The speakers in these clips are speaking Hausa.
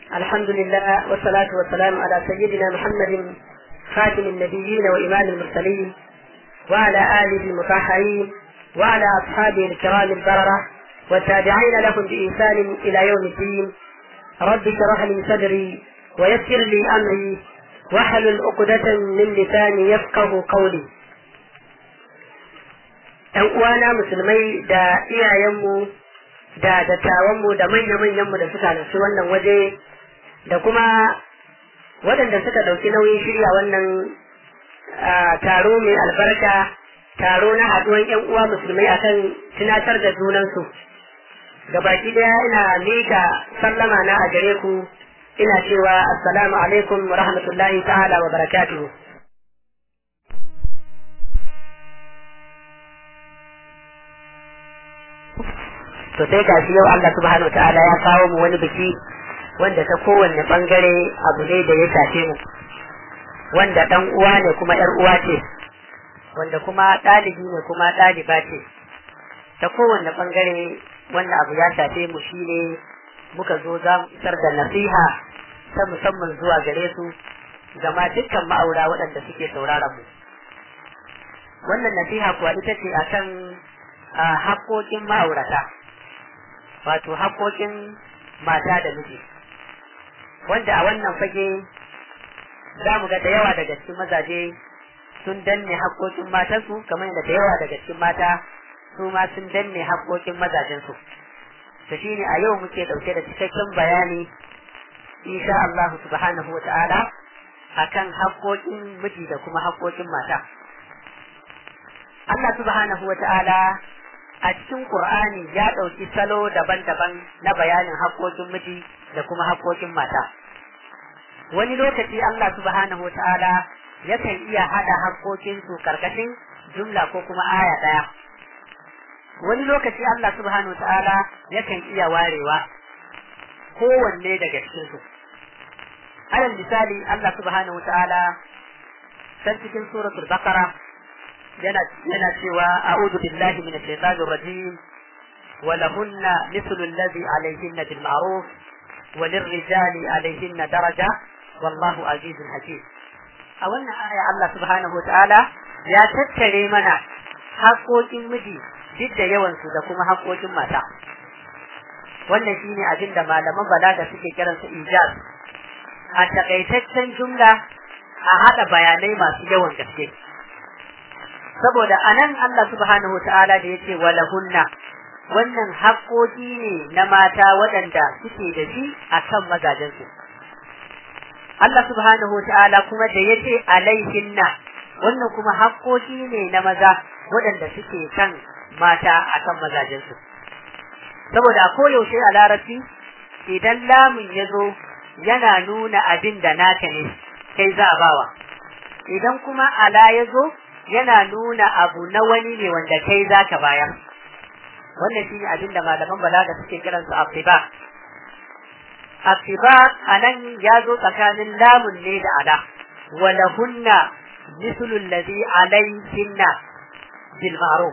الحمد لله والصلاة والسلام على سيدنا محمد خاتم النبيين وإمام المرسلين وعلى آله المطهرين وعلى أصحابه الكرام البررة والتابعين لهم بإحسان إلى يوم الدين رب اشرح لي صدري ويسر لي أمري واحلل عقدة من لساني يفقه قولي ‘Yan uwana musulmai da iyayenmu da dattawanmu da manya-manyanmu da suka halarci wannan waje da kuma waɗanda suka ɗauki nauyin shirya wannan taro mai albarka taro na haɗuwan ‘yan uwa musulmai akan tunatar da junansu. Gabaki ɗaya ina miƙa sallama na a gare ku ina cewa assalamu alaikum wa rahmatullahi ta'ala wa barakatuhu. to sai gashi yau Allah subhanahu ta'ala ya kawo mu wani biki wanda ta kowanne bangare abu ne da ya shafe mu wanda dan uwa ne kuma yar uwa ce wanda kuma ɗalibi ne kuma ɗaliba ce ta kowanne bangare wanda abu ya shafe mu shine muka zo za mu isar da nasiha ta musamman zuwa gare su gama dukkan ma'aura waɗanda suke sauraron mu wannan nasiha kuwa ita ce akan haƙoƙin ma'aurata wato haƙoƙin mata da miji wanda a wannan fage za mu ga da yawa daga cikin mazaje sun danne haƙoƙin matansu kamar yadda da yawa daga cikin mata su ma sun danne haƙoƙin mazajensu to shine a yau muke ɗauke da cikakken bayani insha Allah subhanahu wa ta'ala akan haƙoƙin miji da kuma haƙoƙin mata Allah subhanahu wa ta'ala a cikin Qur'ani ya ɗauki salo daban-daban na bayanin haƙoƙin miji da kuma haƙoƙin mata. Wani lokaci Allah subhanahu wa ta'ala yakan iya haɗa haƙoƙinsu karkashin jumla ko kuma aya ɗaya. Wani lokaci Allah subhanahu wa ta'ala yakan iya warewa kowanne daga cikinsu. Alal misali Allah subhanahu wa ta'ala san cikin suratul Baqara yana yana cewa a'udhu billahi minash shaitanir rajim wa lahunna mithlu alladhi alayhinna bil ma'ruf wa lirrijali alayhinna daraja wallahu azizun hakim a wannan aya Allah subhanahu wa ta'ala ya tattare mana haƙoƙin miji duk da yawan su da kuma haƙoƙin mata wannan shine abin da malaman balaga suke kiransa ijaz a takaitaccen jumla a haɗa bayanai masu yawan gaske saboda anan Allah subhanahu wa ta'ala da yace walahunna wannan haƙoƙi ne na mata waɗanda suke da shi a kan mazajensu. Allah subhanahu wa ta'ala kuma da yace alaihinna wannan kuma haƙoƙi ne na maza waɗanda suke kan mata a kan mazajensu. Saboda a koyaushe a larabci idan lamun ya zo yana nuna abin da naka ne kai za a bawa. Idan kuma ala ya zo yana nuna abu na wani ne wanda kai za ka bayar wannan shi ne abin da malaman balaga suke kiransu afiba afiba a nan ya zo tsakanin lamun ne da ala walahunna mislul ladhi alayhinna bil ma'ruf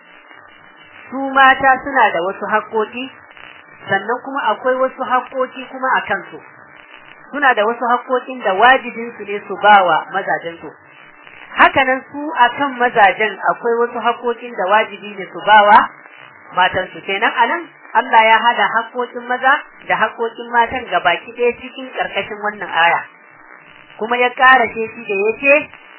su mata suna da wasu haƙoƙi sannan kuma akwai wasu haƙoƙi kuma a kansu suna da wasu haƙoƙin da wajibinsu ne su bawa mazajensu hakanan su akan mazajen akwai wasu haƙoƙin da wajibi ne su bawa matansu kenan anan Allah ya hada haƙoƙin maza da haƙoƙin matan ga baki ɗaya cikin ƙarƙashin wannan aya kuma ya ƙara ce shi da yace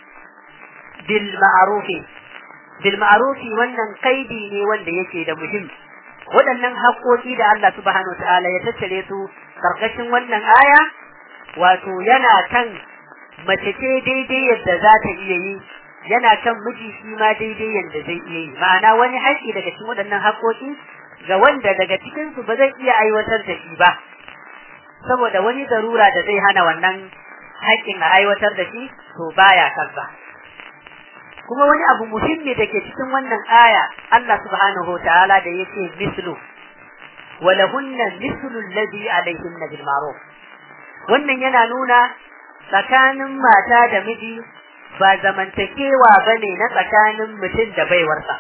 bil ma'rufi bil ma'rufi wannan kaidi ne wanda yake da muhim waɗannan haƙoƙi da Allah subhanahu ta'ala ya tattare su ƙarƙashin wannan aya wato yana kan mace ce daidai yadda za ta iya yi yana kan miji shi ma daidai yadda zai iya yi ma'ana wani haƙƙi daga cikin waɗannan haƙoƙi ga wanda daga cikin su ba zai iya aiwatar da shi ba saboda wani zarura da zai hana wannan haƙƙin a aiwatar da shi to baya kansa kuma wani abu muhimmi da ke cikin wannan aya Allah subhanahu ta'ala da yake mislu walahunna mislu alladhi alayhinna bil ma'ruf wannan yana nuna tsakanin mata da miji ba zamantakewa ba ne na tsakanin mutum da baiwarsa.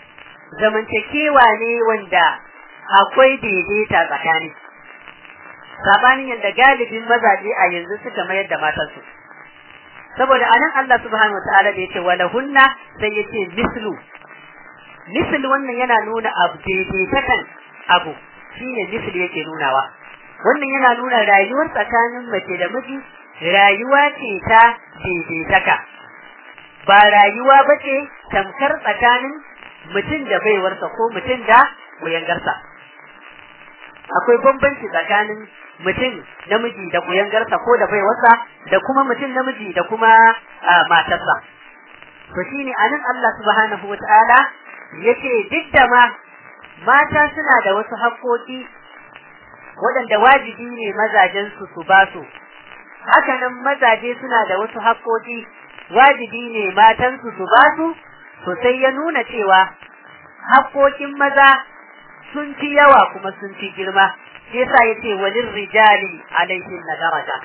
Zamantakewa ne wanda akwai daidaita tsakani. sabanin yadda galibin mazaje a yanzu suka mayar da matansu saboda anan Allah subhanahu wataala da yace wala hunna sai yace mislu mislu wannan yana nuna abu daidaitakan abu shine mislu yake nunawa wannan yana nuna rayuwar tsakanin mace da miji rayuwa ce ta daidaitaka ba rayuwa bace tamkar tsakanin mutum da baiwarsa ko mutum da kuyangarsa akwai bambanci tsakanin mutum namiji da kuyangarsa ko da baiwarsa da kuma mutum namiji da kuma matarsa to shine anan Allah subhanahu wataala yace duk da ma mata suna da wasu haƙoƙi waɗanda wajibi ne mazajen su su ba su hakanan mazaje suna da wasu haƙoƙi wajibi ne matan su su ba su to sai ya nuna cewa haƙoƙin maza sun fi yawa kuma sun fi girma shi yasa yace walin rijali alaihin na daraja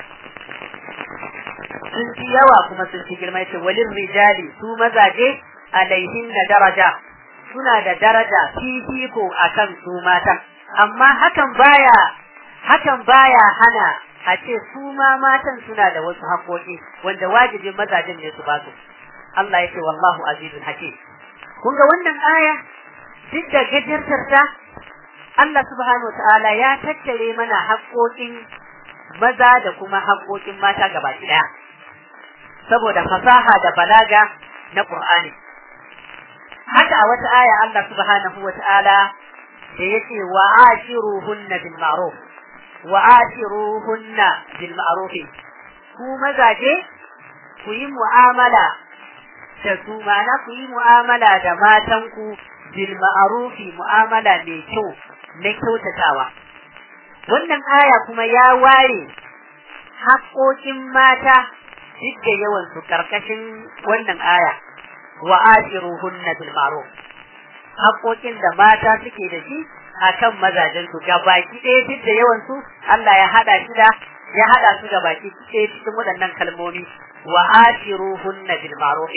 sun fi yawa kuma sun fi girma yace walin rijali su mazaje alaihin na daraja suna da daraja fifiko akan su mata amma hakan baya hakan baya hana a ce su ma matan suna da wasu haƙoƙi wanda wajibin mazajen ne su ba su Allah yake wallahu azizun hakim kun ga wannan aya duk da gajartar ta Allah subhanahu ta'ala ya tattare mana haƙoƙin maza da kuma haƙoƙin mata gaba ɗaya saboda fasaha da balaga na Qur'ani haka a wata aya Allah subhanahu ta'ala da yake wa ashiruhunna bil ma'ruf wa ashiruhunna bil ma'ruf ku mazaje ku yi mu'amala da su ma'ana ku yi mu'amala da matanku bil ma'rufi mu'amala mai kyau na kyautatawa wannan aya kuma ya ware haƙoƙin mata duk da yawan su karkashin wannan aya wa ashiruhunna bil ma'ruf haƙoƙin da mata suke da shi akan mazajen su baki ɗaya duk da yawan su Allah ya hada shi da ya hada su ga baki ɗaya cikin waɗannan kalmomi wa ashiruhunna bil ma'ruf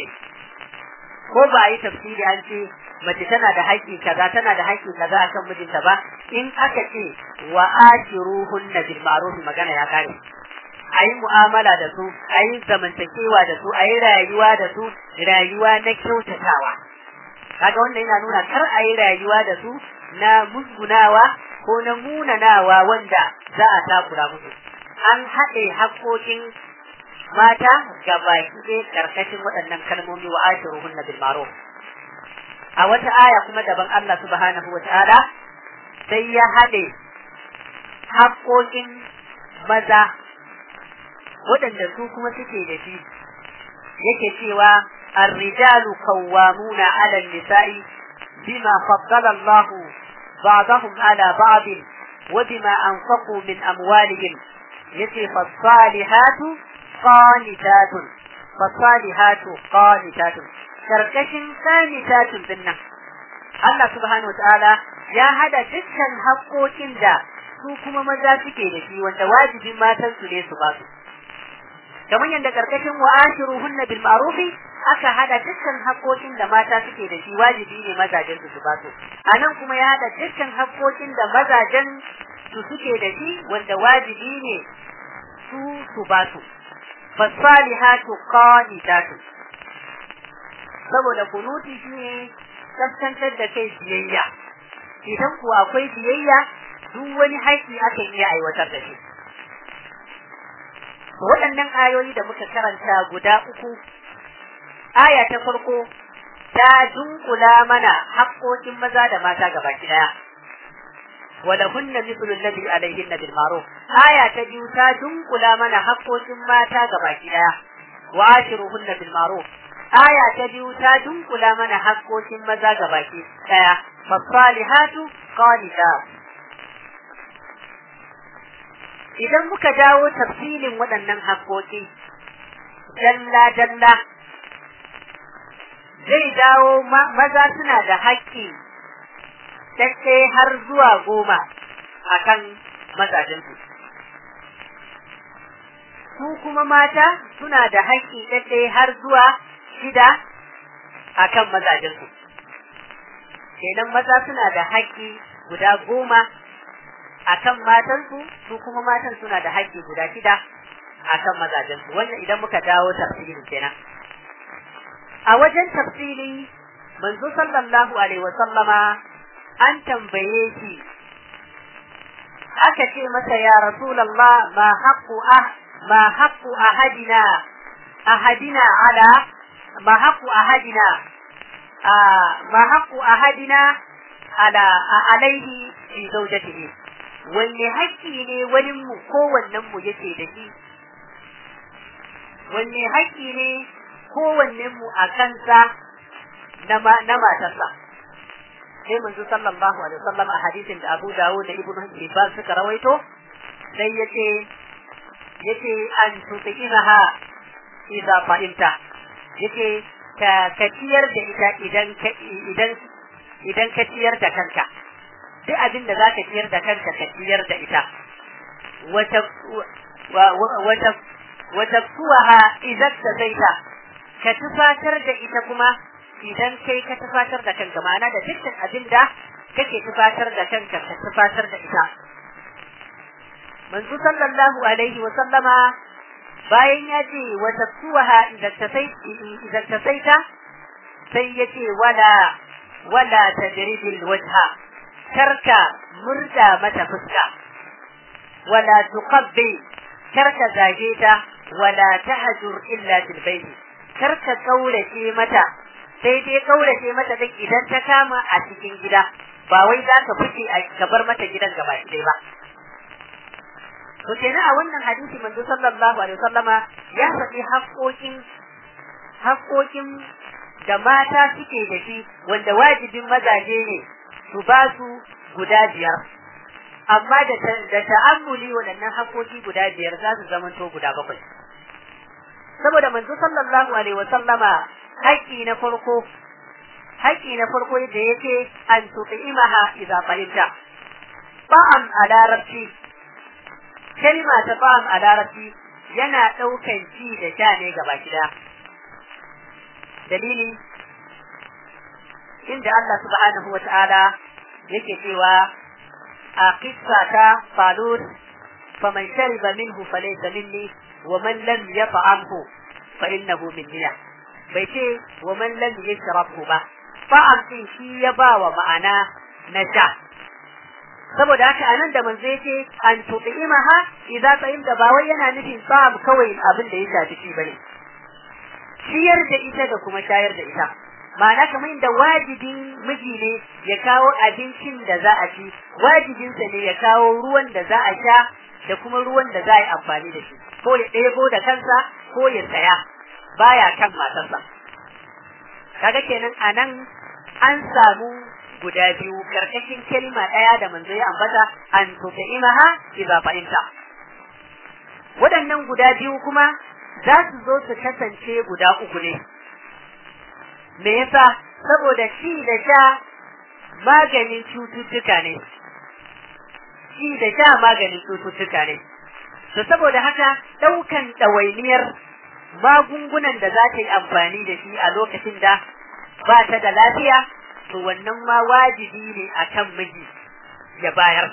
ko ba a yi tafsiri an ce mace tana da haƙƙi kaza tana da haƙƙi kaza akan mijinta ba in aka ce wa ashiruhunna bil ma'ruf magana ya kare ayi mu'amala da su ayi zamantakewa da su ayi rayuwa da su rayuwa na kyautatawa kaga wannan yana nuna kar ayi rayuwa da su na musgunawa ko na munanawa wanda za a takura musu an haɗe haƙƙoƙin mata ga baki ɗaya karkashin waɗannan kalmomi wa ashiruhun bil ma'ruf a wata aya kuma daban Allah subhanahu wa ta'ala sai ya haɗe haƙoƙin maza waɗanda su kuma suke da shi yake cewa الرجال قوامون على النساء بما فضل الله بعضهم على بعض وبما أنفقوا من أموالهم يتي فالصالحات قانتات فالصالحات قانتات karkashin qanitatun dinnan Allah subhanahu wataala ya hada dukkan haƙoƙin da su kuma maza suke da shi wanda wajibin matan su ne su ba su kamar yadda karkashin wa ashiruhunna bil ma'ruf aka hada dukkan haƙoƙin da mata suke da shi wajibi ne mazajen su su ba su anan kuma ya hada dukkan haƙoƙin da mazajen su suke da shi wanda wajibi ne su su ba su fasalihatu qanitatu saboda kunuti shine kaskantar da kai biyayya idan kuwa akwai biyayya duk wani haƙƙi aka iya aiwatar da shi waɗannan ayoyi da muka karanta guda uku aya ta farko ta dunkula mana haƙƙoƙin maza da mata gaba ɗaya ولهن مثل الذي عليهن بالمعروف آية تجيو تا دنقلا من حقوق ما تا gabaki daya وعاشروهن بالمعروف آية تجيو تا دنقلا من حقوق maza gabaki daya فالصالحات قانتات idan muka dawo tafsilin waɗannan haƙoƙi dalla dalla zai dawo maza suna da haƙƙi dakke har zuwa goma a kan mazajensu. Su kuma mata suna da haƙƙi dakke har zuwa shida a kan mazajensu. Kenan maza suna da haƙƙi guda goma, akan matansu su kuma matan suna da haƙƙi guda shida akan mazajensu wannan idan muka dawo tafsiri kenan a wajen tafsiri manzo sallallahu alaihi wasallama an tambaye shi aka ce masa ya rasulullah ma haqqu ah ma haqqu ahadina ahadina ala ma haqqu ahadina ma haqqu ahadina ala alaihi fi zawjatihi wanne haƙƙi ne wani mu kowannen mu yake da shi wanne haƙƙi ne kowannen mu a kansa na matarsa sai manzo sallallahu alaihi wasallam a hadisin da Abu Dawud da Ibn Hibban suka rawaito sai yace yace an tuti'inaha idza fa'imta yace ka ka ciyar da ita idan ka idan idan ka ciyar da kanka duk abin da zaka ciyar da kanka ka ciyar da ita wata wata wata kuwaha idan ta zaita ka tufatar da ita kuma idan kai ka tufatar da kanka ma'ana da dukkan abin da kake tufatar da kanka ka tufatar da ita manzo sallallahu alaihi wa sallama bayan ya ce wa tasuha idan ta sai idan ta saita sai ya ce wala wala tajridil wajha karka murda mata fuska wala tuqabbi karka zage ta wala tahjur illa bil bayt karka kaurace mata sai dai kaurace mata duk idan ta kama a cikin gida ba wai za ka fice ka bar mata gidan gaba ɗaya ba to kenan a wannan hadisi manzo sallallahu alaihi wasallama ya faɗi haƙoƙin haƙoƙin da mata suke da shi wanda wajibin mazaje ne su ba su guda biyar amma da da ta'ammuli waɗannan haƙoƙi guda biyar za su zamanto guda bakwai saboda manzo sallallahu alaihi wasallama haƙƙi na farko haƙƙi na farko da yake an tuqimaha idza fahimta ba'am a larabci kalma ta ba'am a larabci yana ɗaukan ci da sha ne gaba gida dalili inda Allah subhanahu wa ta'ala yake cewa a kissa ta falut faman shariba minhu falaysa minni wa man lam yat'amhu fa innahu minni bai ce wa man lam yashrabhu ba fa'am din shi ya ba wa ma'ana na sha saboda haka anan da manzo yake an tuqimaha idza da ba wai yana nufin fa'am kawai abin da ya shafi shi bane ciyar da ita da kuma shayar da ita ma'ana kamar inda wajibin miji ne ya kawo abincin da za a ci wajibinsa ne ya kawo ruwan da za a sha da kuma ruwan da za a yi amfani da shi ko ya ɗebo da kansa ko ya saya baya kan matarsa kaga kenan anan an samu guda biyu karkashin kalma ɗaya da manzo ya ambata an tuqimaha idza fahimta waɗannan guda biyu kuma za su zo su kasance guda uku ne me yasa saboda ci da sha maganin cututtuka ne ci da sha maganin cututtuka ne to saboda haka ɗaukan ɗawainiyar magungunan da za ta yi amfani da shi a lokacin da ba ta da lafiya to wannan ma wajibi ne a kan miji ya bayar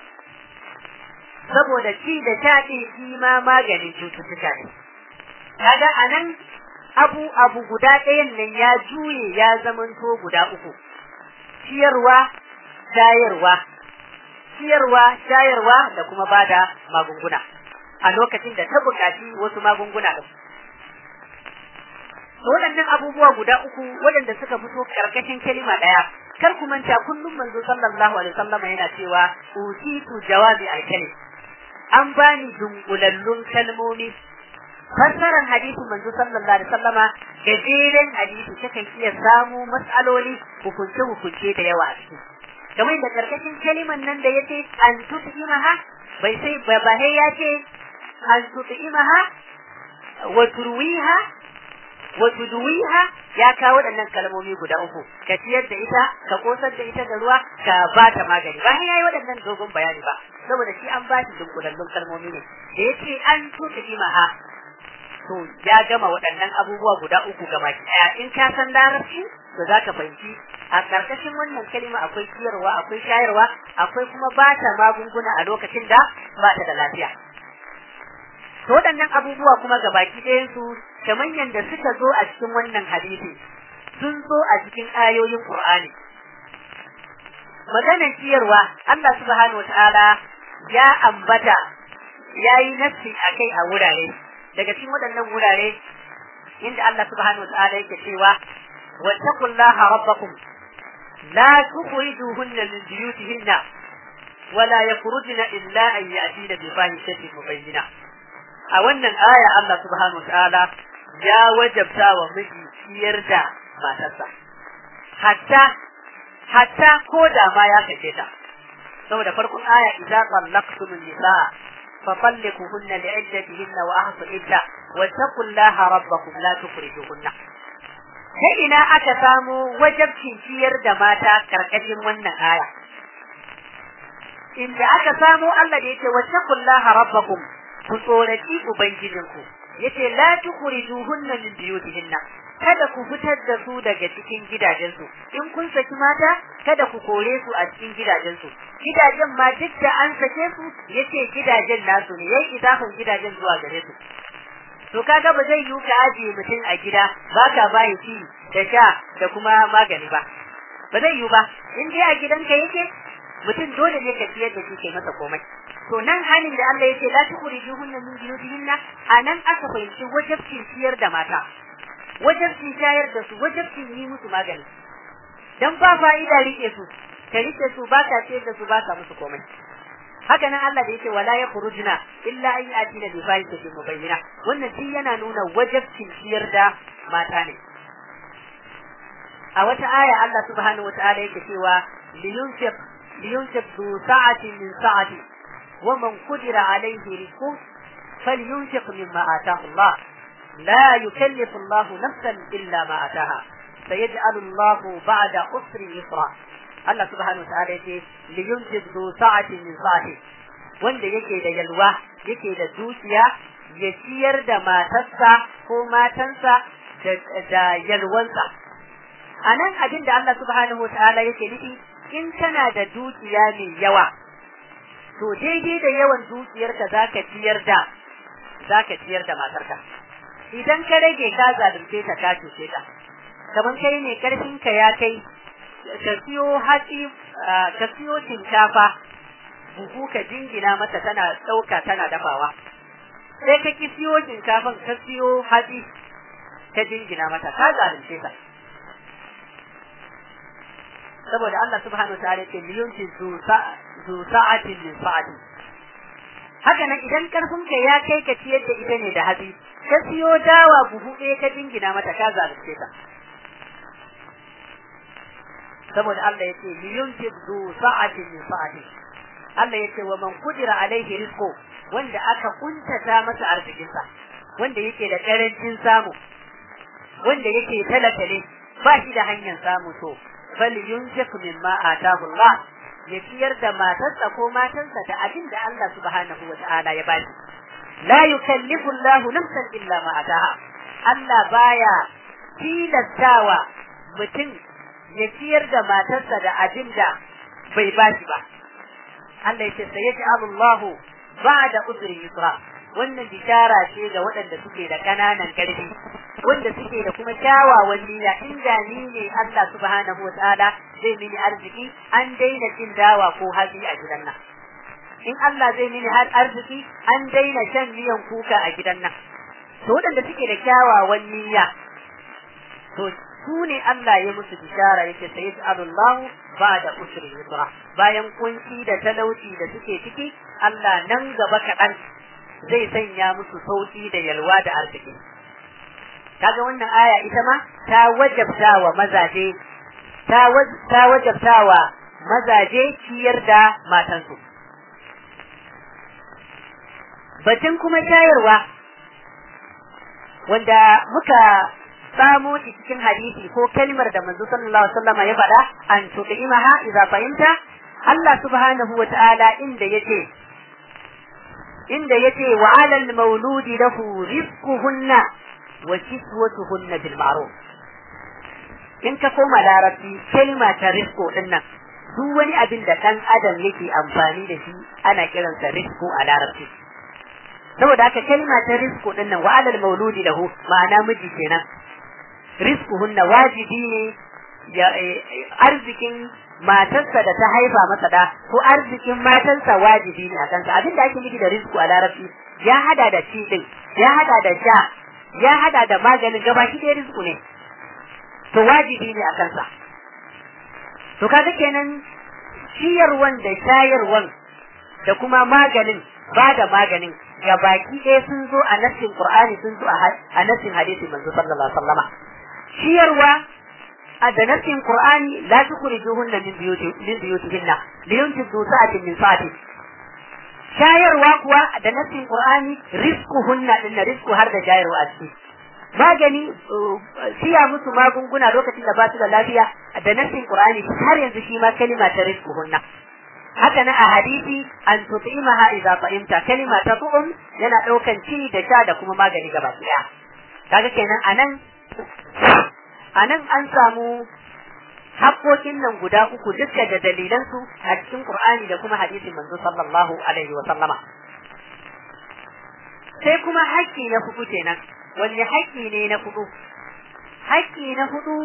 saboda ci da sha ɗin shi ma maganin cututtuka ne kaga anan abu abu guda ɗayan nan ya juye ya zamanto guda uku ciyarwa shayarwa ciyarwa shayarwa da kuma bada magunguna a lokacin da ta buƙaci wasu magunguna da waɗannan abubuwa guda uku waɗanda suka fito ƙarƙashin kalima ɗaya kar ku manta kullum manzo sallallahu alaihi wasallam yana cewa utitu jawabi alkalim an bani dunkulallun kalmomi fassarar hadisin manzo sallallahu alaihi wasallama gajeren hadisi takan iya samu matsaloli hukunce hukunce da yawa a ciki kamar da karkashin kaliman nan da yace an tut'imaha bai sai ba ya ce an tut'imaha wa turwiha wa tudwiha ya kawo waɗannan kalmomi guda uku ka ciyar da ita ka kosar da ita da ruwa ka ba ta magani ba ya yi waɗannan dogon bayani ba saboda shi an ba shi dunkulallun kalmomi ne da yace an tut'imaha to ya gama waɗannan abubuwa guda uku gaba ɗaya in ka san larabci to za ka fahimci a karkashin wannan kalima akwai ciyarwa akwai shayarwa akwai kuma ba ta magunguna a lokacin da ba ta da lafiya to waɗannan abubuwa kuma ga baki ɗayan su kamar yadda suka zo a cikin wannan hadisi sun zo a cikin ayoyin Qur'ani maganar ciyarwa Allah subhanahu wataala ya ambata yayi nafsi akai a wurare daga cikin waɗannan wurare inda Allah subhanahu wataala yake cewa wattaqullaha rabbakum la tukhrijuhunna min buyutihinna ولا يخرجن إلا أن يأتين بفاحشة مبينة a wannan aya Allah subhanahu wataala ya wajabta wa miji ciyar da matarsa hatta hatta ko da ma ya kace ta saboda farkon aya idza tallaqtum nisaa fa talliquhunna li'iddatihinna wa ahsu idda wa taqullaha rabbakum la tukhrijuhunna sai ina aka samu wajabcin ciyar da mata karkashin wannan aya inda aka samu Allah da yake wa taqullaha rabbakum ku tsoraci ubangijinku yace la tukhrijuhunna min buyutihinna kada ku fitar da su daga cikin gidajensu in kun saki mata kada ku kore su a cikin gidajensu gidajen ma duk da an sake su yace gidajen nasu ne yayi idafin gidajen zuwa gare su to kaga ba zai yi ka ajiye mutum a gida ba ka bayi ci da sha da kuma magani ba ba zai yi ba in dai a gidanka yake mutum dole ne ka ciyar da shi kai masa komai to nan halin da Allah yake la tukhrijuhunna min buyutihinna anan aka fahimci wajibcin ciyar da mata wajibcin shayar da su wajibcin yi musu magani dan ba fa'ida rike su ka rike su ba ka ciyar da su ba ka musu komai haka nan Allah da yake wala yakhrujuna illa an yatina bi fahishatin mubayyina wannan shi yana nuna wajibcin ciyar da mata ne a wata aya Allah subhanahu wataala yake cewa liyunfiq liyunfiq du sa'atin min sa'ati ومن قدر عليه رزقه فلينفق مما آتاه الله لا يكلف الله نفسا إلا ما آتاها سيجعل الله بعد أسر يسرا الله سبحانه وتعالى يقول لينفق ذو ساعة من ساعته wanda yake da yalwa yake da dukiya ya ciyar da matarsa ko matansa da yalwansa a nan abin da Allah subhanahu wa ta'ala yake nufi in kana da dukiya mai yawa to daidai da yawan dukiyarka za ka ciyar da za ka ciyar da matarka idan ka rage ka zalunce ta ka cuce ta kamar kai ne karfinka ya kai ka siyo hatsi ka siyo shinkafa buhu ka jingina mata tana ɗauka tana dafawa sai ka ki siyo shinkafan ka siyo hatsi ka jingina mata ka zalunce ta saboda Allah subhanahu wa ta'ala ce liyunti zu sa'atin min sa'ati haka nan idan karfin ka ya kai ka ciyar da ita ne da hatsi ka siyo dawa buhu ɗaya ka jingina mata ka zalunce ta saboda Allah yace liyunti zu sa'atin min sa'ati Allah yace wa man kudira alaihi rizqu wanda aka kuntata masa arzikinsa wanda yake da karancin samu wanda yake talaka ne ba shi da hanyar samu to bal yunfiq mimma atahu Allah ya ciyar da matarsa ko matansa da abin da Allah subhanahu wa ta'ala ya bashi la yukallifu Allah nafsan illa ma ataha Allah baya tilastawa mutum ya ciyar da matarsa da abin da bai bashi ba Allah yace sayaj'alu Allah ba'da usri yusra wannan bishara ce ga waɗanda suke da ƙananan ƙarfi wanda suke da kuma kyawawan niyya inda ni ne Allah subhanahu wa ta'ala zai mini arziki an daina cin dawa ko hatsi a gidan nan in Allah zai mini har arziki an daina shan miyan kuka a gidan nan to waɗanda suke da kyawawan niyya to su ne Allah ya musu bishara yake sai Allah ba da usri yusra bayan kunci da talauci da suke ciki Allah nan gaba kaɗan zai sanya musu sauki da yalwa da arziki kaga wannan aya ita ma ta wajabta wa mazaje ta ta wajabta wa mazaje ciyar da matansu batun kuma shayarwa wanda muka samo shi cikin hadisi ko kalmar da manzo sallallahu alaihi wasallam ya faɗa an tuqimaha idza fahimta Allah subhanahu wa ta'ala inda yace inda yace wa 'alal mauludi lahu rizquhunna wa kiswatuhunna bil ma'ruf in ka koma larabci kalma ta risko din nan duk wani abin da ɗan adam yake amfani da shi ana kiransa risko a larabci saboda haka kalma ta risko din nan wa alal mauludi lahu ma'ana miji kenan rizquhunna wajibi ne ya arzikin matarsa da ta haifa masa da ko arzikin matarsa wajibi ne a kansa abin da ake nufi da rizku a larabci ya hada da ci din ya hada da sha ya hada da maganin gabaki ɗaya rizku ne to wajibi ne a kansa to kaga kenan ciyarwan da shayarwan da kuma maganin ba da maganin ga baki ɗaya sun zo a nassin Qur'ani sun zo a nassin hadisi manzo sallallahu alaihi wasallama ciyarwa a da nassin Qur'ani la tukhrijuhunna min buyuti min buyutihinna liyunfiqu sa'atin min sa'ati shayarwa kuwa da nassin Qur'ani rizquhunna din rizqu har da shayarwa a ciki magani siya musu magunguna lokacin da ba su da lafiya da nassin Qur'ani har yanzu shi ma kalima ta rizquhunna haka na a hadisi an tut'imaha idza ta'imta kalima ta tu'um yana daukan ci da sha da kuma magani gaba daya kaga kenan anan anan an samu haƙoƙin nan guda uku duka da dalilansu a cikin Qur'ani da kuma hadisin manzo sallallahu alaihi wa sallama sai kuma haƙƙi na hudu kenan wani haƙƙi ne na hudu haƙƙi na hudu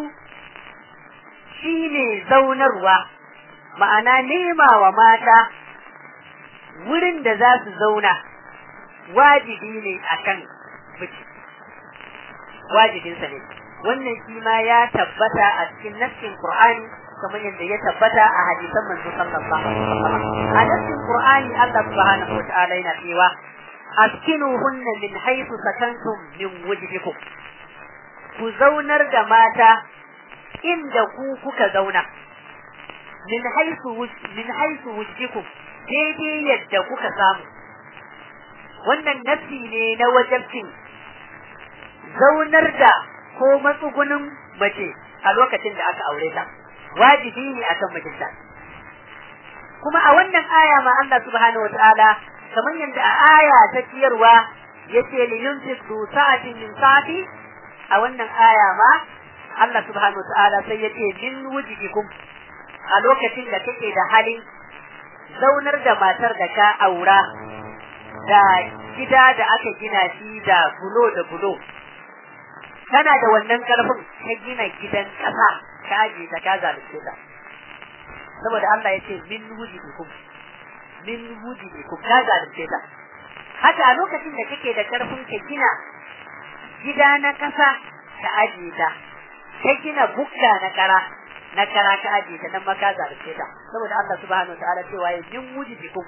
shine zaunarwa ma'ana nema wa mata wurin da za su zauna wajibi ne akan miji wajibinsa ne wannan shi ma ya tabbata a cikin nassin Qur'ani kamar yadda ya tabbata a hadisan manzo sallallahu alaihi wasallam a nassin Qur'ani Allah subhanahu wa ta'ala yana cewa askinuhunna min haythu sakantum min wujdikum ku zaunar da mata inda ku kuka zauna min haythu min haythu wujdikum daidai yadda kuka samu wannan nafi ne na wajabcin zaunar da ko matsugunin mace a lokacin da aka aure ta wajibi ne akan mijinta kuma a wannan aya ma Allah subhanahu wataala kamar yadda a aya ta ciyarwa yace li yunfiq du sa'atin min sa'ati a wannan aya ma Allah subhanahu wataala sai yace min wujidikum a lokacin da kake da halin zaunar da matar da ka aura da gida da aka gina shi da bulo da bulo kana da wannan karfin ka gina gidan kasa ka aje ta ka zalunce ta saboda Allah ya ce min wujidikum min wujidikum ka zalunce ta haka a lokacin da kake da karfin ka gina gida na kasa ka aje ta ka gina bukka na kara na kara ka aje ta nan ma ka zalunce ta saboda Allah subhanahu wa ta'ala cewa ya min wujidikum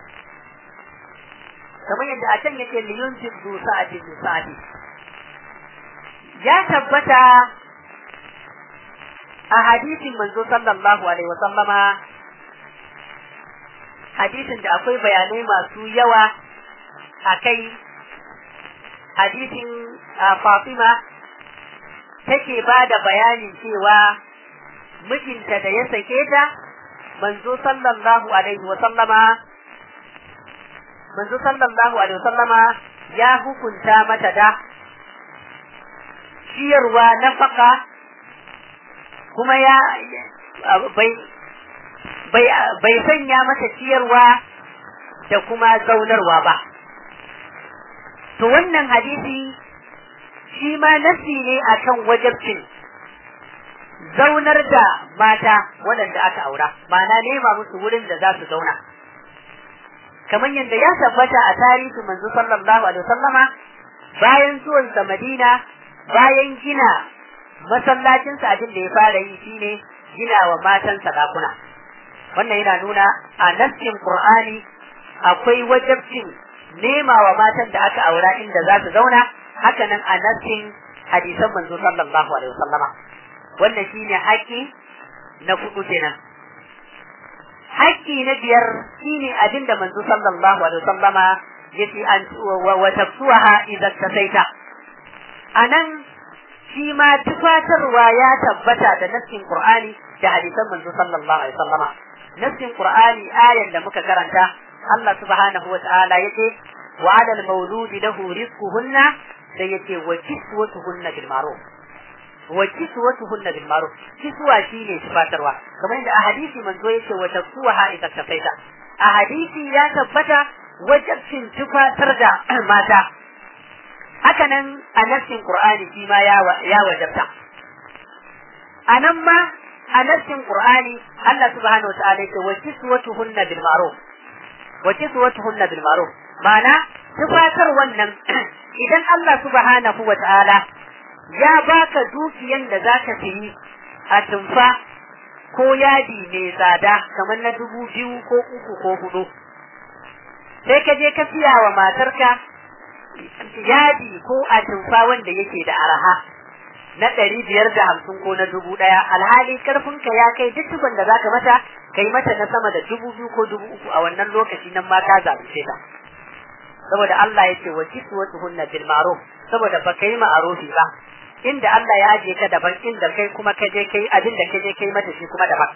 kamar yadda a can yake liyun du sa'ati bi sa'ati ya tabbata a hadisin manzo sallallahu alaihi wa sallama hadisin da akwai bayanai masu yawa a kai hadisin Fatima take ba da bayanin cewa mijinta da ya sake ta manzo sallallahu alaihi wa sallama manzo sallallahu alaihi wa sallama ya hukunta mata da ciyarwa nafaka kuma ya bai bai bai sanya mata ciyarwa da kuma zaunarwa ba to wannan hadisi shi ma nasi ne akan wajabcin zaunar da mata waɗanda aka aura ma'ana nema musu wurin da za su zauna kamar yadda ya tabbata a tarihi manzo sallallahu alaihi wasallama bayan zuwansa Madina bayan gina masallacinsa abin da ya fara yi shine gina wa matansa dakuna wannan yana nuna a nassin Qur'ani akwai wajabcin nema wa matan da aka aura inda za su zauna haka nan a nassin hadisan manzo sallallahu alaihi wasallama wannan shine haƙƙi na kudu kenan haƙƙi na biyar shine abin da manzo sallallahu alaihi wasallama yace an wa tafsuha idan tasaita anan shi ma tufatarwa ya tabbata da nassin Qur'ani da hadisan manzo sallallahu alaihi wasallama nassin Qur'ani ayan da muka karanta Allah subhanahu wa ta'ala yace wa 'ala al-mawludi lahu rizquhunna sai yace wa kiswatuhunna bil ma'ruf wa kiswatuhunna bil ma'ruf kiswa shine tufatarwa kamar yadda a hadisi manzo yace wa taksuha idza tafaita a hadisi ya tabbata wajibcin tufatar da mata haka nan a nassin qur'ani shi ma ya ya wajabta anan ma a nassin qur'ani Allah subhanahu wa ta'ala yace wa kiswatuhunna bil ma'ruf wa kiswatuhunna bil ma'ruf ma'ana tufatar wannan idan Allah subhanahu wa ta'ala ya baka dukiyan da zaka sayi a tumfa ko yadi mai tsada kamar na dubu biyu ko uku ko hudu sai ka je ka siya wa matarka yadi ko a tumfa wanda yake da araha na ɗari biyar da hamsin ko na dubu ɗaya alhali karfinka ya kai duk tukun da zaka mata kai mata na sama da dubu biyu ko dubu uku a wannan lokaci nan ma ka zalunce ta saboda Allah ya ce wa kiswatuhunna bil ma'ruf saboda ba kai ma'arufi ba inda Allah ya aje ka daban inda kai kuma ka je kai abin da ka je kai mata shi kuma daban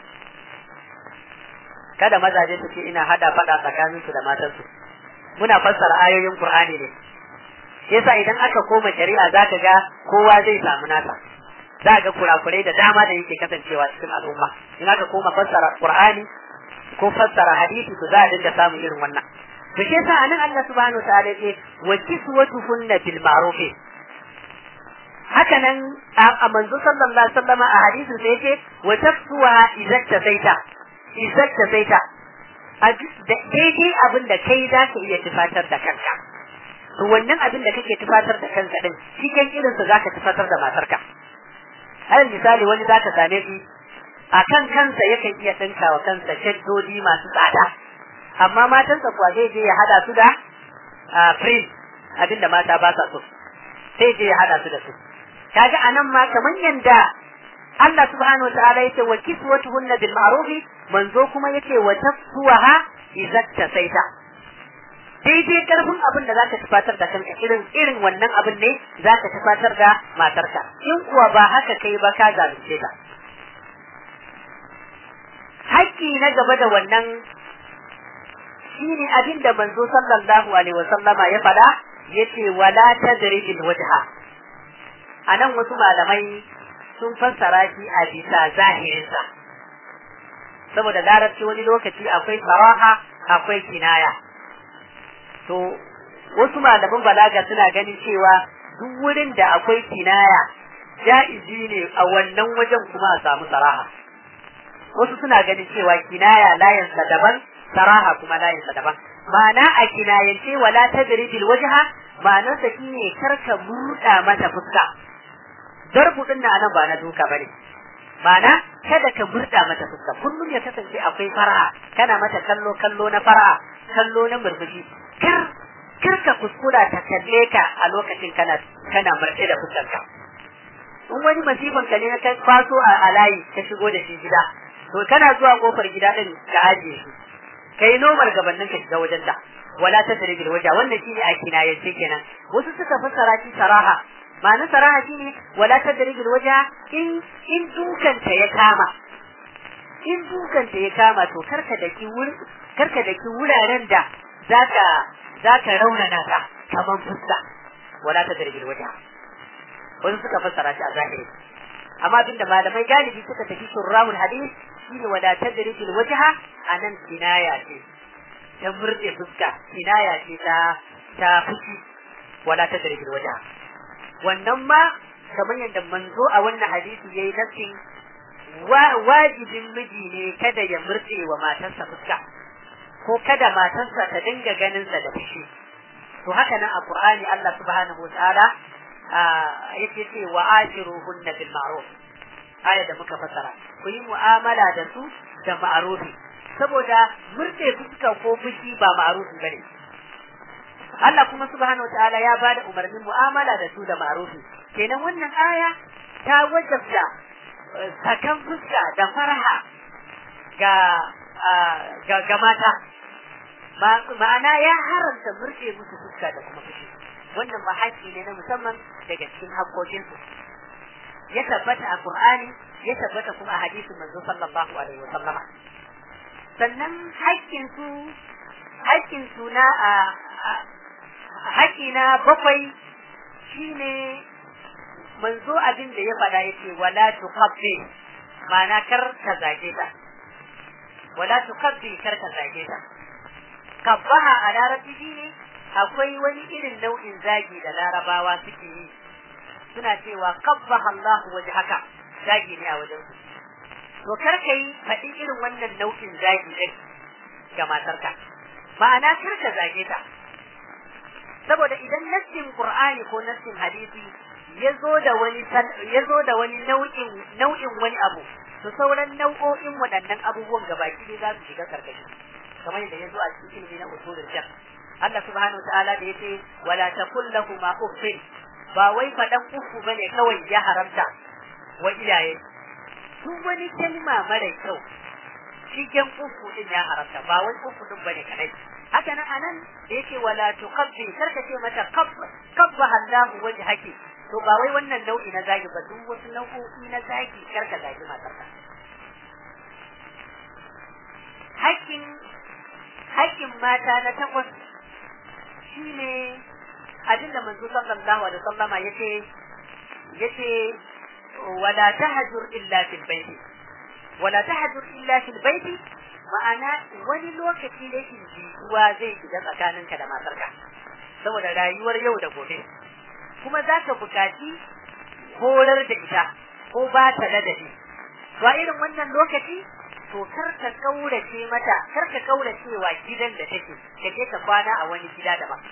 kada mazaje su ce ina hada fada tsakanin su da matan su muna fassara ayoyin Qur'ani ne yasa idan aka koma shari'a zaka ga kowa zai samu nasa za ga kurakurai da dama da yake kasancewa cikin al'umma in aka koma fassara Qur'ani ko fassara hadisi to za a dinga samun irin wannan to shi yasa anan Allah subhanahu wa ta'ala ce wa kiswatuhunna bil ma'ruf haka nan a manzo sallallahu alaihi wasallam a hadisin sai yace wa tafsuha idza tasaita idza tasaita daidai abin da kai za ka iya tufatar da kanka to wannan abin da kake tufatar da kanka din cikin irin sa zaka tufatar da matarka alal misali wani zaka same shi a kan kansa yakan iya dinka wa kansa shaddodi masu tsada amma matansa kuwa zai je ya hada su da print abinda mata ba sa so sai je ya hada su da su kaga anan ma kaman yanda Allah subhanahu wa ta'ala yace wa kiswatuhunna bil ma'ruf manzo kuma yace wa tafsuha idza tasaita daidai karfin abin da zaka tufatar da kanka irin irin wannan abin ne zaka tufatar da matarka in kuwa ba haka kai ba ka zalunce ta haƙƙi na gaba da wannan shine abin da manzo sallallahu alaihi wa sallama ya faɗa yace wala tadribil wajha anan wasu malamai sun fassara shi a bisa zahirinsa saboda larabci wani lokaci akwai saraha akwai kinaya to wasu malaman balaga suna ganin cewa duk wurin da akwai kinaya ja'izi ne a wannan wajen kuma a samu saraha wasu suna ganin cewa kinaya layinsa daban saraha kuma layinsa daban ma'ana a kinayance wala tadribil wajha ma'anarsa shine karka buɗa mata fuska darbu din nan ba na duka bane ma'ana kada ka burda mata fuska kullum ya kasance akwai fara'a kana mata kallo kallo na fara'a kallo na murmushi kar kar ka kuskura ta kalle ka a lokacin kana kana murɗe da fuskarka in wani masifan ka ne na kai kwaso a alayi ka shigo da shi gida to kana zuwa kofar gida din ka ajiye shi kai nomar gabanin ka shiga wajen da wala ta bil waja wannan shine a kinayance kenan wasu suka fassara shi saraha ma'anar saraha shine wala tadrijul waja in in dukanta ya kama in dukanta ya kama to karka daki wuri karka daki wuraren da zaka zaka raunana ta kaman fuska wala tadrijul waja wasu suka fassara shi a zahiri amma abinda malamai galibi suka tafi shurrahul hadith shine wala tadrijul wajha anan kinaya ce ta murde fuska kinaya ce ta ta fushi wala tadrijul wajha wannan ma kamar yadda manzo a wannan hadisi yayi nafsin wajibin miji ne kada ya murɗe wa matarsa fuska ko kada matarsa ta dinga ganin sa da fushi to haka nan a Qur'ani Allah subhanahu wataala yake ce wa ashiruhunna bil ma'ruf aya da muka fasara ku yi mu'amala da su da ma'rufi saboda murɗe fuska ko fushi ba ma'rufi bane Allah kuma subhanahu wataala ya bada umarnin mu'amala da su da ma'rufi kenan wannan aya ta wajabta sakan fuska da faraha ga ga, ga mata ma'ana ya haramta murɗe musu fuska da kuma fushi wannan ba haƙƙi ne na musamman daga cikin haƙƙoƙinsu ya tabbata a Qur'ani ya tabbata kuma a hadisin manzo sallallahu alaihi wa sallama sannan haƙƙin su haƙƙin su na haƙƙi na bakwai shine manzo abin da ya faɗa yake wala tuqabbi ma'ana kar ka zage ta wala tuqabbi kar ka zage ta kabbaha a larabci ne akwai wani irin nau'in zagi da larabawa suke yi suna cewa kabbaha Allah waje haka zagi ne a wajen su to kar ka yi faɗi irin wannan nau'in zagi ɗin ga matarka ma'ana kar ka zage ta saboda idan nassin qur'ani ko nassin hadisi ya zo da wani ya zo da wani nau'in nau'in wani abu to sauran nau'o'in waɗannan abubuwan gabaki ne za su shiga karkashi kamar yadda ya zo a cikin ilimi na usulul fiqh Allah subhanahu wa ta'ala da yace wala taqul lahumu uffin ba wai faɗan uku bane kawai ya haramta wa iyaye duk wani kalma mara kyau cikin uku din ya haramta ba wai uku din bane kadai haka nan anan da yake wala tuqabbi karka ce mata qabba qabba Allahu wajhaki to ba wai wannan nau'i na zagi ba duk wasu nau'o'i na zagi karka zagi matarka hakkin hakkin mata na takwas shine abin da manzo sallallahu alaihi wasallama yace yace wala tahjur illa fil baiti wala tahjur illa fil baiti ma'ana wani lokaci rashin jituwa zai shiga tsakaninka da matarka saboda rayuwar yau da gobe kuma za ka buƙaci horar da ita ko ba ta ladabi to a irin wannan lokaci to kar ka kaurace mata kar ka kaurace wa gidan da take ka je ka kwana a wani gida daban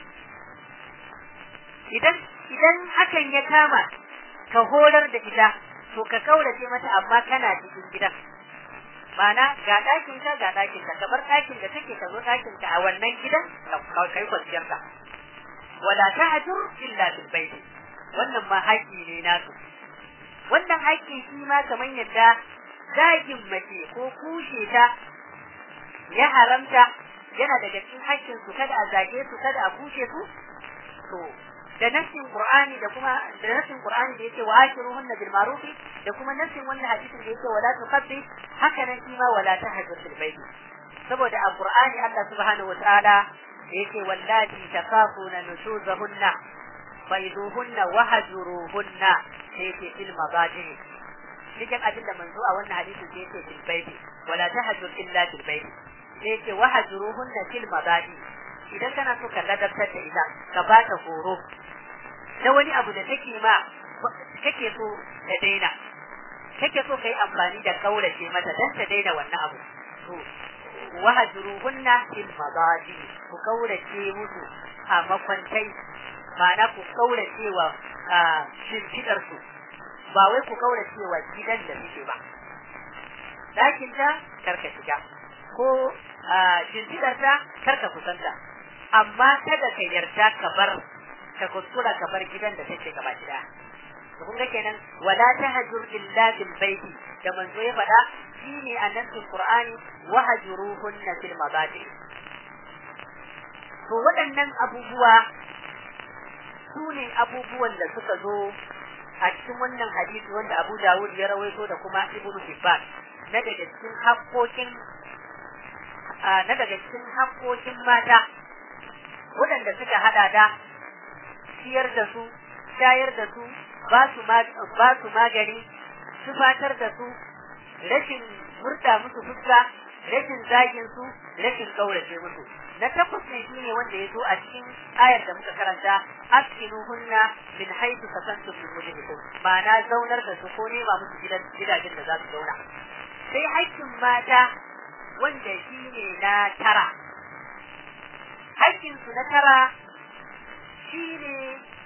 idan idan hakan ya kama ka horar da ita to ka kaurace mata amma kana cikin gidan Mana ga ɗakin ka ga ɗakin ka kamar ɗakin da take ka zo ɗakin ka a wannan gidan ka kai kwanciyar ka wala tahjur illa bil bayt wannan ma haƙi ne nasu wannan haƙi shi ma kamar yadda zagin mace ko kushe ta ya haramta yana daga cikin haƙƙin su kada a zage su kada a kushe su to da nassin qur'ani da kuma da nassin qur'ani da yake wa ashiruhunna bil ma'ruf da kuma nassin wannan hadisin da yake wala tuqaddi haka nan shi ma wala tahjur fil bayt saboda a qur'ani Allah subhanahu wataala yake wallati takafuna nusuzahunna faiduhunna wahjuruhunna yake fil madaji cikin abin da manzo a wannan hadisin da yake fil bayt wala tahjur illa fil bayt yake wahjuruhunna fil madaji idan kana so ka ladabtar da ita ka ba ta horo na wani abu da take ma kake so ta daina kake so kai amfani da kaurace mata dan ta daina wannan abu to wahjuruhunna fil madaji ku kaurace musu a makwantai ma'ana ku kaurace wa shimfidar su ba wai ku kaurace wa gidan da suke ba dakin ta karka shiga ko shimfidar ta karka kusanta amma kada ka yarda ka bar ka kuskura ka bar gidan da take gaba gida to kun ga kenan wala tahjur illa bil baiti da manzo ya faɗa shine annabi qur'ani wa hajuruhunna fil mabadi to waɗannan abubuwa su ne abubuwan da suka zo a cikin wannan hadisi wanda Abu Dawud ya rawaito da kuma Ibn Hibban na daga cikin haƙoƙin na daga cikin haƙoƙin mata waɗanda suka hada da ciyar da su shayar da su ba su ba su magani tufatar da su rashin murta musu fuska rashin zagin su rashin kaurace musu na takwas ne shine wanda ya zo a cikin ayar da muka karanta askinuhunna min haythu sakantum min wujudikum ma'ana zaunar da su ko nema musu gidajen da za su zauna sai haƙƙin mata wanda shine na tara haƙƙinsu na tara shi ne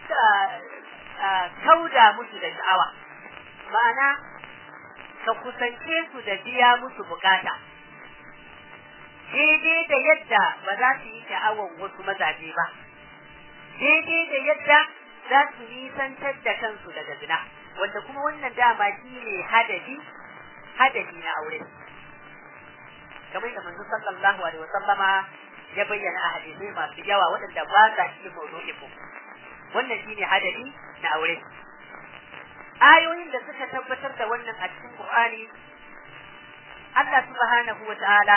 kauda musu da sha'awa ma'ana ka kusance su da biya musu bukata daidai da yadda ba za su yi sha'awan wasu mazaje ba daidai da yadda za su nisantar da kansu daga zina wanda kuma wannan dama shi ne hadadi hadadi na aure kamar da manzo sallallahu alaihi wasallama ya bayyana a hadisai masu yawa waɗanda ba sa cikin mawdu'in mu wannan shine hadari na aure ayoyin da suka tabbatar da wannan a cikin Qur'ani Allah subhanahu wa ta'ala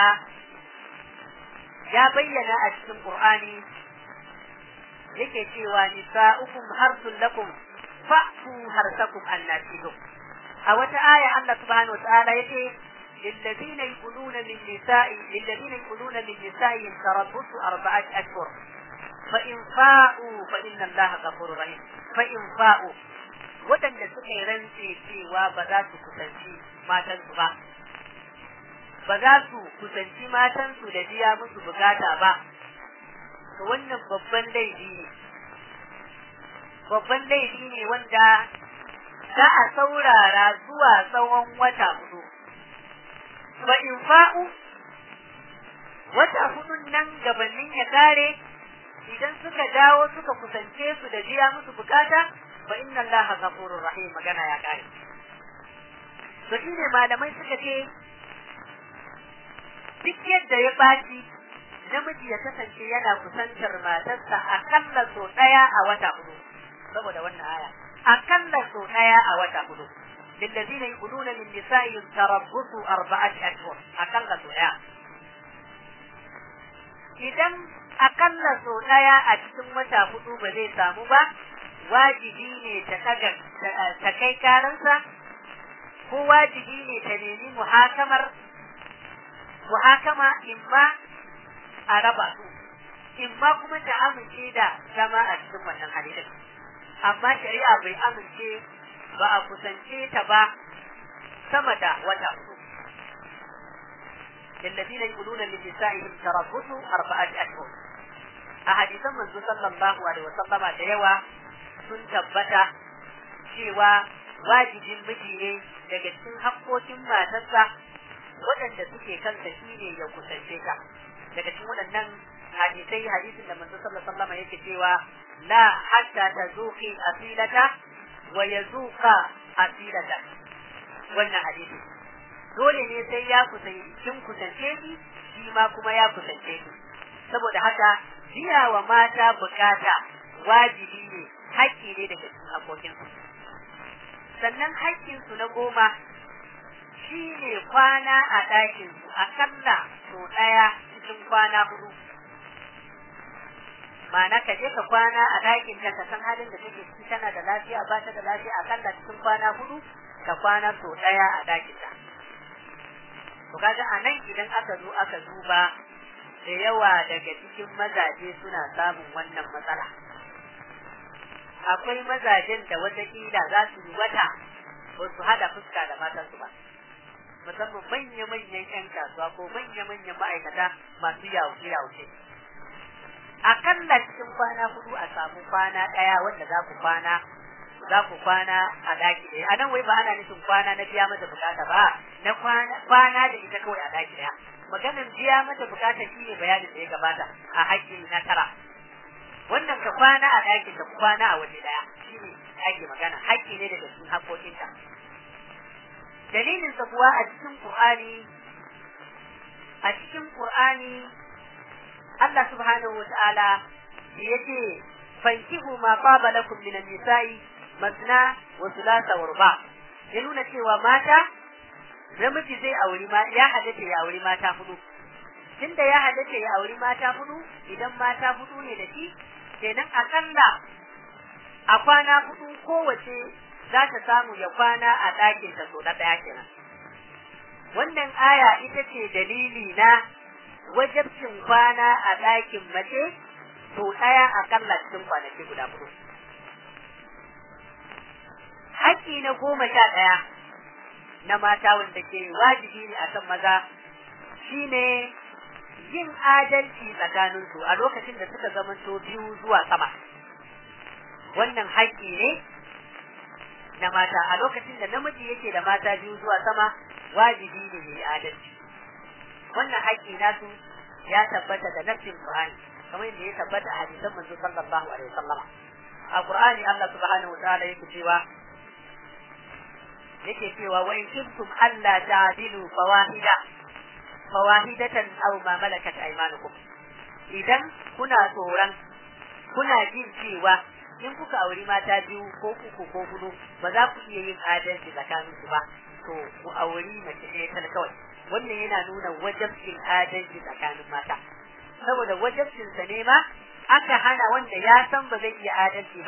ya bayyana a cikin Qur'ani yake cewa nisa'ukum harsun lakum fa'tu harsakum annasidu a wata aya Allah subhanahu wa ta'ala yace للذين يقولون من نساء للذين يقولون من نسائهم تربص أربعة أشهر فإن فاءوا فإن الله غفور رحيم فإن فاءوا waɗanda suka yi rantse cewa ba za su kusanci matansu ba ba za su kusanci matansu da biya musu bukata ba to wannan babban laifi ne babban laifi ne wanda za a saurara zuwa tsawon wata hudu wa in fa'u wata hudun nan gabanin ya kare idan suka dawo suka kusance su da biya musu bukata fa inna allaha ghafurur rahim magana ya kare to shine malamai suka ce duk yadda ya baci namiji ya kasance yana kusantar matarsa akalla so daya a wata hudu saboda wannan aya akalla so daya a wata hudu للذين يقولون من نسائهم تربصوا أربعة أشهر أقل سوء idan akalla so ɗaya a cikin wata hudu ba zai samu ba wajibi ne ta ta kai karansa ko wajibi ne ta nemi muhakamar muhakama imma a raba su imma kuma ta amince da zama a cikin wannan halin amma shari'a bai amince ba a kusance ta ba sama da wata hudu للذين يقولون لنسائهم تربصوا أربعة أشهر أحاديث من صلى الله عليه وسلم ديوا sun tabbata cewa wajibin miji ne daga cikin haƙƙoƙin matarsa waɗanda suke kansa shi ne ya kusance ta daga cikin waɗannan hadisai hadisin da manzo sallallahu alaihi wasallam yake cewa la hatta tazuqi asilata wa yazuqa asilata wannan hadisi dole ne sai ya kusance kin kusance shi shi ma kuma ya kusance shi saboda haka biya wa mata bukata wajibi ne haƙƙi ne daga cikin haƙoƙinsu sannan haƙƙinsu na goma shi ne kwana a ɗakinsu akalla sau ɗaya cikin kwana hudu ma'ana ka je ka kwana a ɗakin ka san halin da take ciki tana da lafiya ba ta da lafiya akalla cikin kwana hudu ka kwana sau ɗaya a ɗakin ta to kaga a nan idan aka zo aka duba da yawa daga cikin mazaje suna samun wannan matsala akwai mazajen da watakila za su yi wata ba su hada fuska da matansu ba musamman manya-manyan 'yan kasuwa ko manya-manyan ma'aikata masu yawuce-yawuce akalla cikin kwana hudu a samu kwana ɗaya wanda za ku kwana za ku kwana a daki ɗaya a nan wai ba ana nufin kwana na biya mata bukata ba na kwana da ita kawai a daki ɗaya maganin biya mata bukata shi ne bayanin da ya gabata a haƙƙi na tara wannan ka kwana a ɗakin ka kwana a waje ɗaya shi ne ake magana haƙƙi ne daga cikin haƙƙoƙinta dalilin sa kuwa a cikin Qur'ani a cikin Qur'ani Allah subhanahu wata'ala yace fankihu ma qaba lakum min an-nisa'i masna wa thulatha wa ruba ya nuna cewa mata namiji zai auri ma ya halatta ya auri mata hudu tunda ya halatta ya auri mata hudu idan mata hudu ne da shi kenan akalla a kwana hudu kowace za ta samu ya kwana a ɗakin ta so na ɗaya kenan wannan aya ita ce dalili na wajabcin kwana a ɗakin mace so ɗaya akalla cikin kwanaki guda hudu haƙƙi na goma sha ɗaya na mata wanda ke wajibi ne a kan maza shine yin adalci tsakaninsu a lokacin da suka zamanto biyu zuwa sama wannan haƙƙi ne na mata a lokacin da namiji yake da mata biyu zuwa sama wajibi ne ya yi adalci wannan haƙƙi nasu ya tabbata da nafsin Qur'ani kamar yadda ya tabbata a hadisan manzo sallallahu alaihi wasallam a Qur'ani Allah subhanahu wa ta'ala yake cewa yake cewa wa in kuntum alla ta'dilu fawahida fawahidatan aw ma malakat aymanukum idan kuna tsoron kuna jin cewa in kuka auri mata biyu ko uku ko hudu ba za ku iya yin adalci tsakanin su ba to ku auri mace ɗaya tal kawai wannan yana nuna wajabcin adalci tsakanin mata saboda wajabcin sa ne ma aka hana wanda ya san ba zai iya adalci ba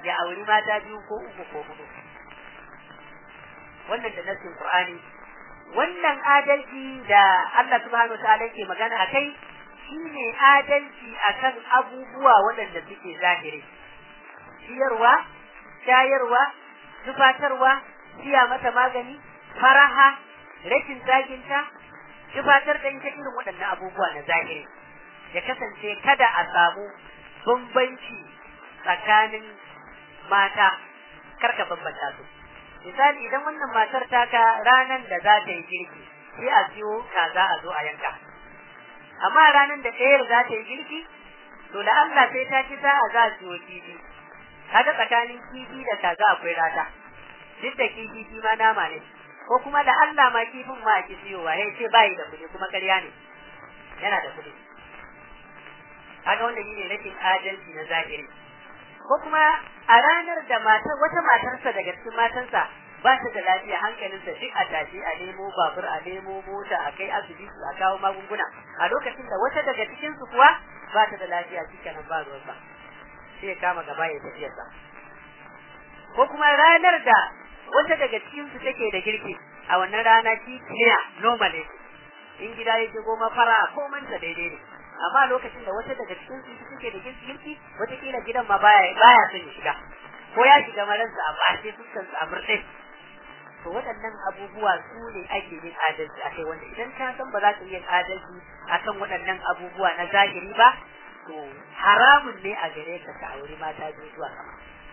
ya auri mata biyu ko uku ko hudu wannan da nasin Qur'ani wannan adalci da Allah subhanahu ta'ala yake magana akai shine adalci akan abubuwa waɗanda suke zahiri ciyarwa shayarwa tufatarwa siya mata magani faraha rashin zaginta tufatar da ita irin waɗannan abubuwa na zahiri ya kasance kada a samu bambanci tsakanin mata karka bambanta su misali idan wannan matar taka ranar da za ta yi girki sai a siyo kaza a zo a yanka amma ranar da ɗayar za ta yi girki to da Allah sai ta ci sa'a za a siyo kifi kaga tsakanin kifi da kaza akwai rata duk da kifi shi ma nama ne ko kuma da Allah ma kifin ma a ki siyowa ya ce bayi da kuɗi kuma ƙarya ne yana da kuɗi kaga wannan shine rashin adalci na zahiri ko kuma a ranar da matar wata matarsa daga cikin matansa ba ta da lafiya hankalinsa duk a tashi a nemo babur a nemo mota a kai asibiti a kawo magunguna a lokacin da wata daga cikin su kuwa ba ta da lafiya cikin ba ruwansa sai ya kama gaba ya tafiyarsa ko kuma ranar da wata daga cikin su take da girki a wannan rana shi clear normal ne in gida yake goma fara ko manta daidai ne amma lokacin da wata daga cikin su suke da girki girki wata kila gidan ma baya baya son ya shiga ko ya shiga maransa a bashe fuskan su a murɗe to waɗannan abubuwa su ne ake yin adalci a kai wanda idan ka san ba za ka yin adalci akan waɗannan abubuwa na zahiri ba to haramun ne a gare ka ka auri mata biyu zuwa sama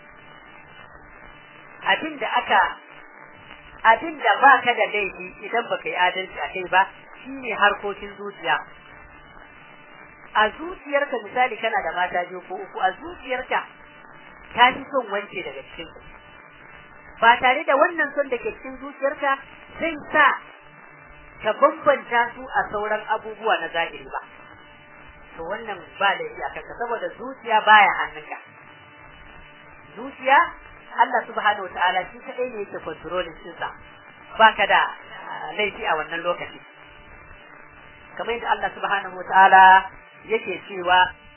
abin da aka abin da ba ka da laifi idan baka yi adalci a kai ba shine harkokin zuciya a zuciyarka misali kana da mata biyu ko uku a zuciyarka ka fi son wance daga cikin ba tare da wannan son da ke cikin zuciyarka zai sa ka bambanta su a sauran abubuwa na zahiri ba to wannan ba da a kanka saboda zuciya baya hannunka zuciya Allah subhanahu wataala shi kadai ne yake controlling din sa baka da laifi a wannan lokaci kamar yadda Allah subhanahu wataala yake cewa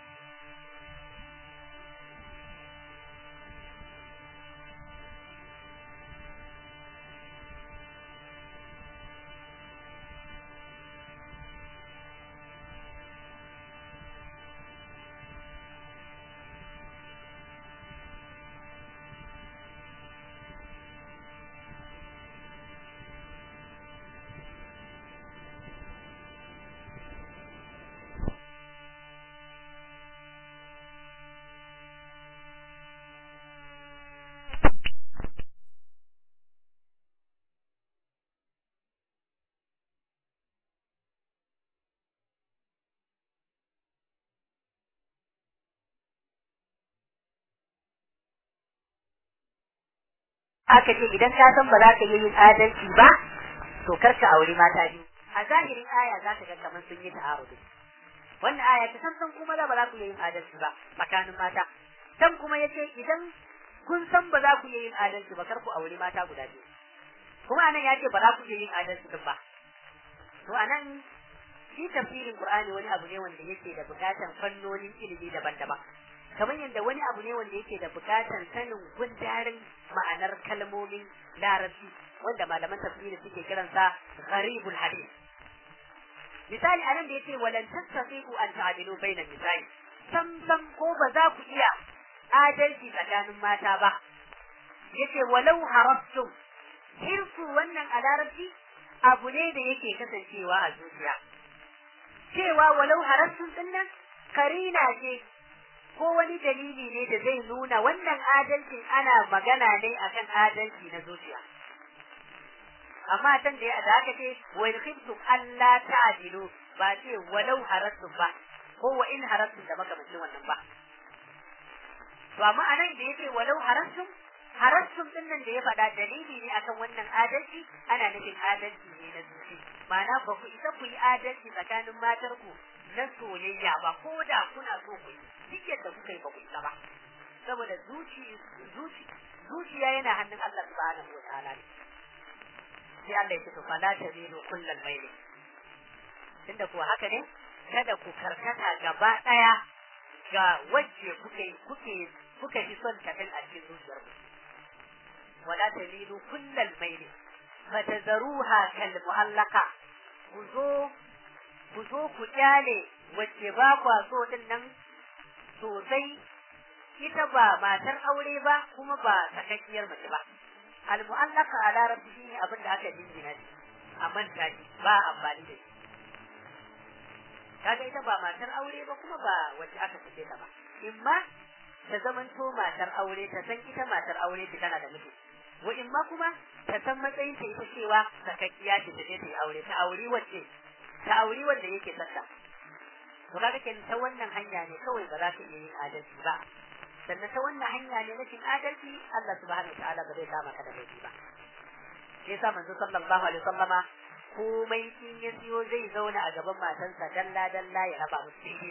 aka ce idan ka san ba za ka yi yin adalci ba to kar ka auri mata biyu a zahirin aya za ka ga kamar sun yi ta'arudi wannan aya ta san kuma za ba za ku yi yin adalci ba tsakanin mata dan kuma yace idan kun san ba za ku yi yin adalci ba kar ku auri mata guda biyu kuma anan ya ce ba za ku yi yin adalci din ba to anan shi tafsirin Qur'ani wani abu ne wanda yake da bukatar fannonin ilimi daban-daban kamar yadda wani abu ne wanda yake da bukatar sanin gundarin ma'anar kalmomin larabci wanda malaman tafsiri suke kiransa gharibul hadith misali anan da yace walan tastati'u an ta'dilu baina misali sam sam ko ba za ku iya adalci tsakanin mata ba yace walau harastum hirsu wannan a larabci abu ne da yake kasancewa a zuciya cewa walau harastum dinnan karina ce ko wani dalili ne da zai nuna wannan adalcin ana magana ne akan adalci na zuciya amma tan da da aka ce wa in khiftum alla ta'dilu ba ce walau harastum ba ko wa in harastum da makamancin wannan ba to amma anan da yake walau harastum harastum din nan da ya faɗa dalili ne akan wannan adalci ana nufin adalci ne na zuci ma'ana ba ku isa ku yi adalci tsakanin matarku na soyayya ba ko da kuna so ku yi duk yadda kuka yi ba ku isa ba saboda zuci zuci zuciya yana hannun Allah subhanahu wa ta'ala ne sai Allah ya ce to fala tabilu kullal maili tunda kuwa haka ne kada ku karkata gaba daya ga wacce kuke kuke kuka fi son ta a cikin zuciyar ku wala tamilu kullal maili fatazruha kal mu'allaqa ku zo ku zo ku kyale wacce ba kwa so din nan sosai ita ba matar aure ba kuma ba sakakkiyar mace ba al mu'allaqa a larabci shine abin da aka dingina shi a manta shi ba amfani da shi kaga ita ba matar aure ba kuma ba wacce aka fice ta ba imma ta zamanto matar aure ta san ita matar aure ce tana da miji wa imma kuma ta san matsayin ta ita cewa sakakkiya ce ta je ta yi aure ta auri wacce ta auri wanda yake sassa to kaga kenan ta wannan hanya ne kawai ba za ka iya yin adalci ba sannan ta wannan hanya ne na cin adalci Allah subhanahu wa ta'ala ba zai kama ka da laifi ba shi yasa manzo sallallahu alaihi wasallama komai in ya siyo zai zauna a gaban matansa dalla dalla ya raba musu daidai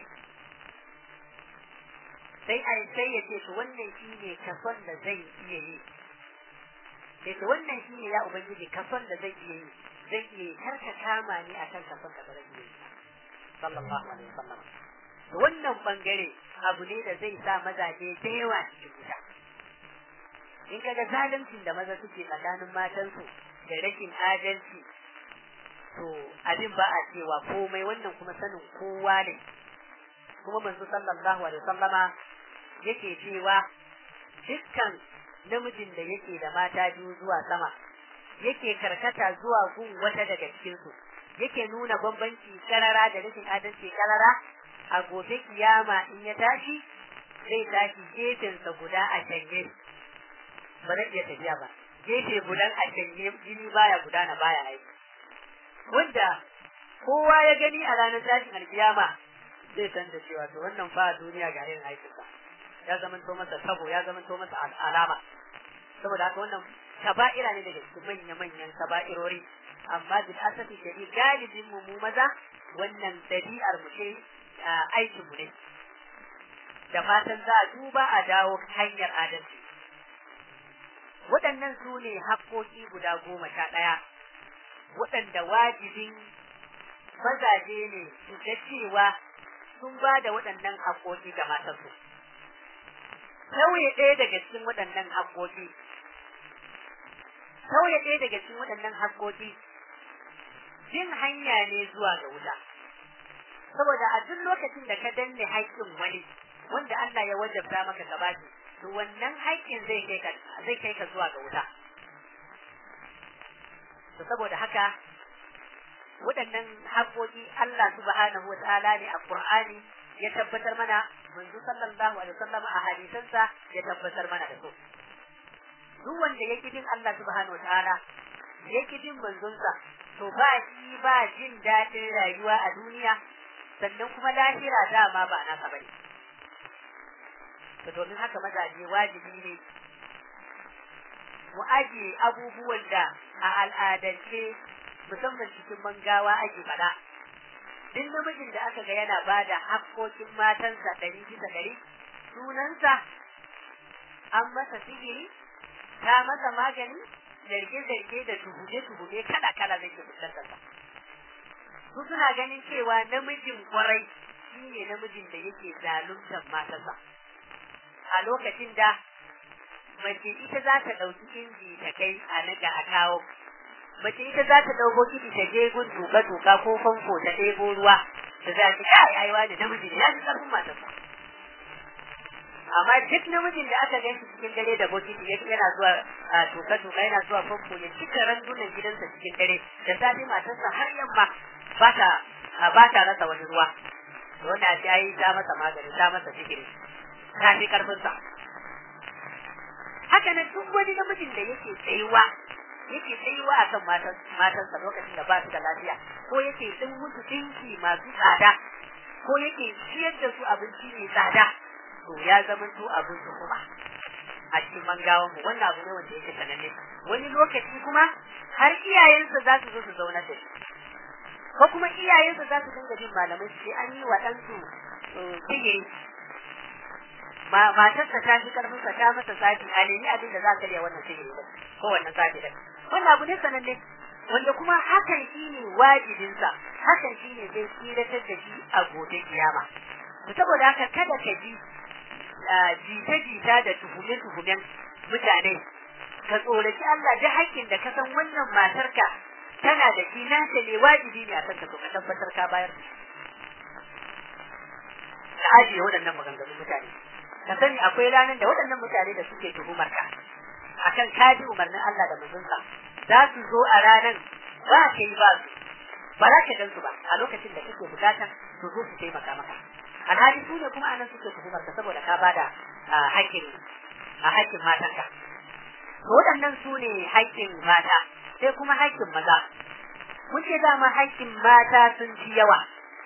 sai a sai ya ce to wannan shi ne kason da zai iya yi sai to wannan shi ne ya ubangiji kason da zai iya yi zai iya yi kar ka kama ni akan kason da ba zai iya yi sallallahu alaihi wasallam to wannan bangare abu ne da zai sa mazaje da yawa cikin wuta in kaga zaluncin da maza suke tsakanin matansu da rashin adalci to abin ba a cewa komai wannan kuma sanin kowa ne kuma manzo sallallahu alaihi wasallama yake cewa dukkan namijin da yake da mata biyu zuwa sama yake karkata zuwa gun wata daga cikin su yake nuna bambanci karara da rashin adalci karara a gobe kiyama in ya tashi zai tashi gefensa guda a canje ba zai iya tafiya ba gefe gudan a canje jini baya gudana baya aiki wanda kowa ya gani a ranar tashin alkiyama zai san da cewa to wannan fa duniya ga irin aikinsa ya zama to masa sabo ya zama to masa alama saboda haka wannan kaba'ira ne daga cikin manya manyan kaba'irori amma bil asafi shari galibin mu mu maza wannan dabi'ar mu ce aikin mu ne da fatan za a duba a dawo hanyar adalci waɗannan su ne haƙƙoƙi guda goma sha ɗaya waɗanda wajibin mazaje ne su ga cewa sun ba da waɗannan haƙoƙi ga matansu. Sauye ɗaya daga cikin waɗannan haƙoƙi, sauye ɗaya daga cikin waɗannan haƙoƙi, jin hanya ne zuwa ga wuta. Saboda a duk lokacin da ka danne haƙƙin wani, wanda Allah ya wajabta maka gabashi, to wannan haƙƙin zai kai ka zai kai ka zuwa ga wuta. To saboda haka waɗannan haƙoƙi Allah subhanahu wa ta'ala ne a Qur'ani ya tabbatar mana manzo sallallahu alaihi wasallam a hadisansa ya tabbatar mana da su duk wanda yake bin Allah subhanahu wa ta'ala yake bin manzonsa to ba shi ba jin daɗin rayuwa a duniya sannan kuma lahira dama ba naka bane to domin haka mazaje wajibi ne mu ajiye abubuwan da a al'adance musamman cikin mangawa ake faɗa duk namijin da aka ga yana ba da haƙƙoƙin matansa ɗari bisa ɗari sunansa an masa sihiri ta masa magani zarge-zarge da tuhume-tuhume kala-kala zai ke fuskantarsa su suna ganin cewa namijin kwarai shi ne namijin da yake zaluntar matarsa a lokacin da mace ita za ta ɗauki inji ta kai a naga a kawo mace ita za ta ɗauko kiɗi ta je gun tuka-tuka ko famfo ta ɗebo ruwa da za ta kai aiwa da namiji ne ya ji ƙarfin matarsa amma duk namijin da aka gan shi cikin dare da bokiti ya yana zuwa tuka-tuka yana zuwa famfo ya cika randunan gidansa cikin dare da safe matarsa har yamma ba ta ba ta rasa wani ruwa wanda ta yi ta masa magani ta masa sihiri ta fi ƙarfinsa haka nan duk wani namijin da yake tsayuwa yake tsayuwa a kan matansa lokacin da ba su da lafiya ko yake din musu dinki masu tsada ko yake ciyar da su abinci mai tsada to ya zama to abin su kuma a cikin mangawan mu wannan abu ne wanda yake sananne wani lokaci kuma har iyayensa za su zo su zauna da shi ko kuma iyayensa za su dinga jin malamai su ce an yi wa ɗansu sihiri matarsa ta fi karfin sa ta masa sati a nemi abin da za ka riya wannan sihiri ba ko wannan sati da wannan abu ne sananne wanda kuma hakan shine wajibinsa hakan shine zai tsiratar da shi a gobe kiyama to saboda haka kada ka ji jita-jita da tuhume-tuhumen mutane ka tsoraci Allah da haƙƙin da ka san wannan matarka tana da shi naka ne wajibi ne a kan ka ka tabbatar ka bayar ka ajiye waɗannan maganganun mutane ka sani akwai ranar da waɗannan mutane da suke tuhumar ka akan kaji umarnin Allah da manzonsa za su zo a ranar ba ka yi ba su ba za ka gansu ba a lokacin da kake bukatan su zo su taimaka maka alhali su ne kuma anan suke tuhumar ka saboda ka bada haƙƙin a haƙƙin matanka to waɗannan su ne haƙƙin mata sai kuma haƙƙin maza mun ce dama haƙƙin mata sun fi yawa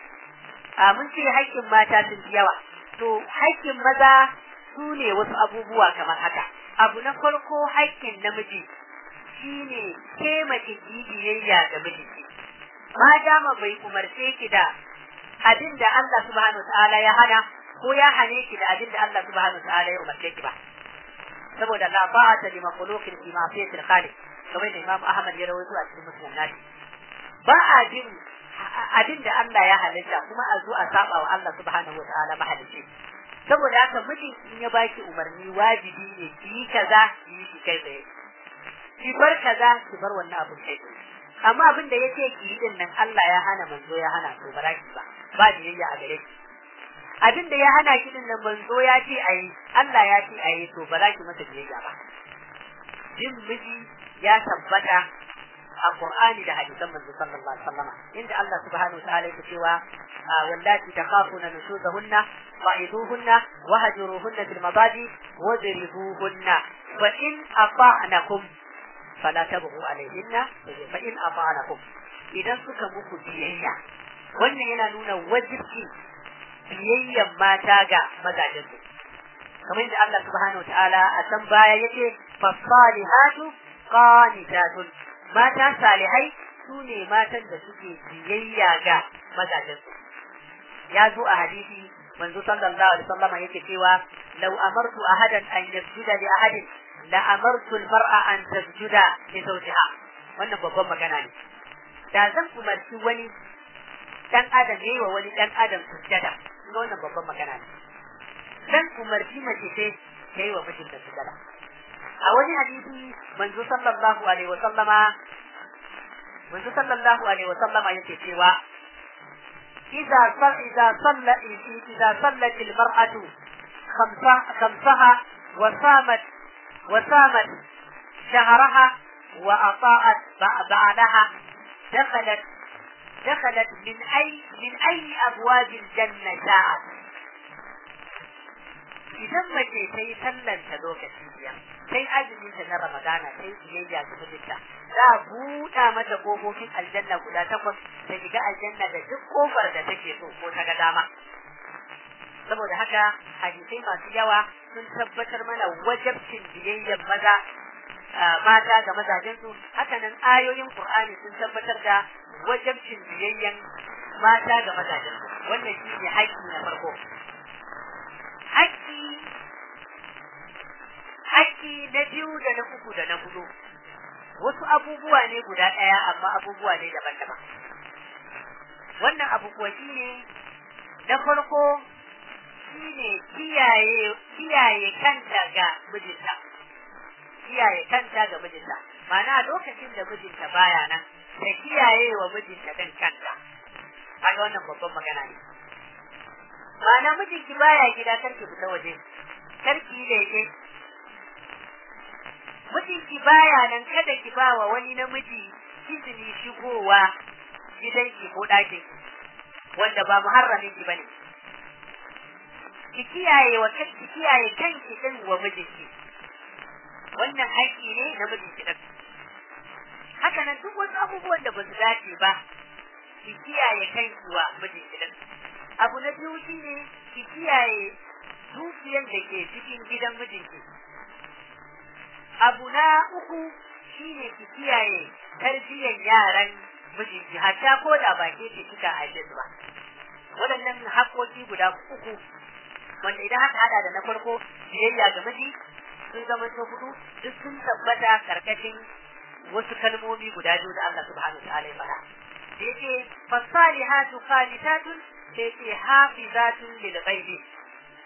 a mun ce haƙƙin mata sun fi yawa to haƙƙin maza su ne wasu abubuwa kamar haka abu na farko haƙƙin namiji shine ke mace ki biyayya ga mijinki ma dama bai umarce ki da abin da Allah subhanahu ta'ala ya hana ko ya hane ki da abin da Allah subhanahu ta'ala ya umarce ki ba saboda la ta'ata li makhluqin fi ma'siyatil khaliq kamar da Imam Ahmad ya rawaito a cikin Muslim nashi ba a jin abin da Allah ya halitta kuma a zo a saba wa Allah subhanahu ta'ala mahalicci saboda haka mijin in ya baki umarni wajibi ne ki yi kaza ki yi shi kai tsaye ki bar kaza ki bar wannan abin kai tsaye amma abin da yake ki yi din nan Allah ya hana manzo ya hana to ba ki ba ba biyayya a gare ki abin da ya hana ki din nan manzo ya ce ayi Allah ya ce ayi to ba za ki masa biyayya ba jin miji ya tabbata a Qur'ani da hadisan manzo sallallahu alaihi wasallam inda Allah subhanahu wa ta'ala yake cewa wallati takhafuna nushuzahunna fa'iduhunna wahjuruhunna fil mabadi wadribuhunna fa in ata'nakum fala tabghu alaihinna fa in ata'nakum idan suka muku biyayya wannan yana nuna wajibci biyayyan mata ga mazajensu kamar yadda Allah subhanahu wa ta'ala a san baya yake fasalihatu qanitatun mata salihai su ne matan da suke biyayya ga mazajensu ya zo a hadisi manzo sallallahu alaihi wasallam yake cewa law amartu ahadan an yasjuda li ahadin la amartu almar'a an tasjuda li zawjiha wannan babban magana ne da zan umarci wani dan adam yayi wa wani dan adam sujjada kuma wannan babban magana ne zan umarci mace ce yayi wa mijinta sujjada a wani hadisi manzo sallallahu alaihi wasallama manzo sallallahu alaihi wasallama yake cewa إذا صل إذا صلى إذا صلت المرأة خمسها, خمسها وصامت وصامت شهرها وأطاعت بعدها دخلت دخلت من أي من أي أبواب الجنة شاءت idan mace ta yi sallanta lokaci biyar sai azumin ta na ramadana sai biyayya ga mijinta za a buɗa mata kofofin aljanna guda takwas ta shiga aljanna da duk kofar da take so ko ta ga dama saboda haka hadisai masu yawa sun tabbatar mana wajabcin biyayyan maza mata ga mazajensu hakanan ayoyin qur'ani sun tabbatar da wajabcin biyayyan mata ga mazajensu wannan shi ne haƙƙi na farko haƙƙi haƙƙi na biyu da na uku da na hudu wasu abubuwa ne guda ɗaya amma abubuwa ne daban-daban wannan abu kuwa shi ne na farko shi ne kiyaye kiyaye kanta ga mijinta kiyaye kanta ga mijinta ma'ana lokacin da mijinta baya nan ta kiyaye wa mijinta ɗin kanta kaga wannan babban magana ne ma'ana mijinki baya gida karki fita waje karki leke mijinki baya nan kada ki ba wa wani namiji izini shigowa gidanki ko ɗakin wanda ba muharramin ki bane ki kiyaye wa ki kiyaye kanki din wa mijinki wannan haƙƙi ne na mijinki din haka nan duk wasu abubuwan da ba su dace ba ki kiyaye kanki wa mijinki din abu na biyu shine ki kiyaye dukiyar da ke cikin gidan mijinki abu na uku shine ki kiyaye tarbiyyar yaran mijinki hatta ko da ba ke ce kika haife su ba waɗannan haƙoƙi guda uku wanda idan aka hada da na farko biyayya ga miji sun zama to hudu duk sun tabbata karkashin wasu kalmomi guda biyu da Allah subhanahu wa ta'ala ya faɗa da yake fasalihatu qanitatun sai ce hafizatun lil ghaibi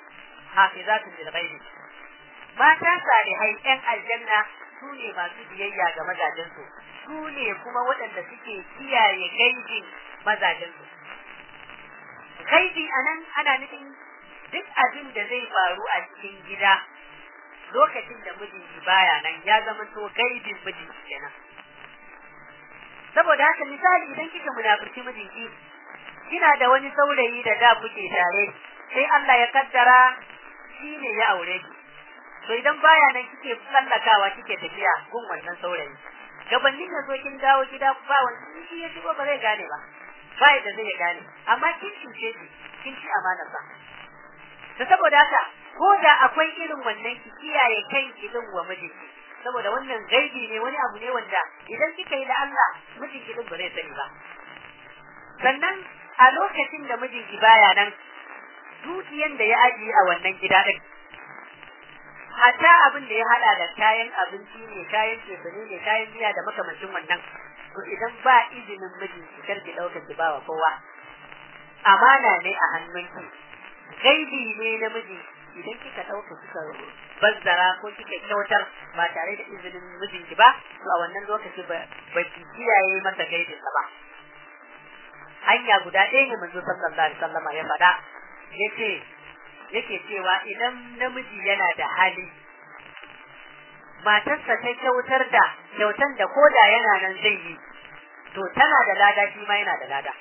hafizatun lil ghaibi mata salihai yan aljanna su ne masu biyayya ga mazajensu su ne kuma waɗanda suke kiyaye gaibin mazajensu gaibi anan ana nufin duk abin da zai faru a cikin gida lokacin da mijinki baya nan ya zama to gaibin mijinki kenan saboda haka misali idan kika munafurci mijinki kina da wani saurayi da da kuke tare sai Allah ya kaddara shi ne ya aure ki to idan baya nan kike tsallakawa kike tafiya gun wannan saurayi gabanin da zo kin dawo gida ba wani shi ya shigo ba zai gane ba ba da zai gane amma kin cuce shi kin ci amanar sa to saboda haka ko da akwai irin wannan ki kiyaye kanki din wa mijinki saboda wannan gaibi ne wani abu ne wanda idan kika yi da Allah mijinki din ba zai sani ba sannan a lokacin da mijinki baya nan dukiyan da ya ajiye a wannan gida din hatta abin da ya hada da kayan abinci ne kayan cefane ne kayan miya da makamancin wannan to idan ba izinin mijinki kar ki dauka ki bawa kowa amana ne a hannunki gaibi ne na miji idan kika dauka kika bazzara ko kika kyautar ba tare da izinin mijinki ba to a wannan lokaci ba ki kiyaye masa gaibinsa ba hanya guda ɗaya ne manzo sallallahu alaihi wasallam ya faɗa yace yake cewa idan namiji yana da hali matarsa ta kyautar da kyautan da koda yana nan zai yi to tana da lada shi ma yana da lada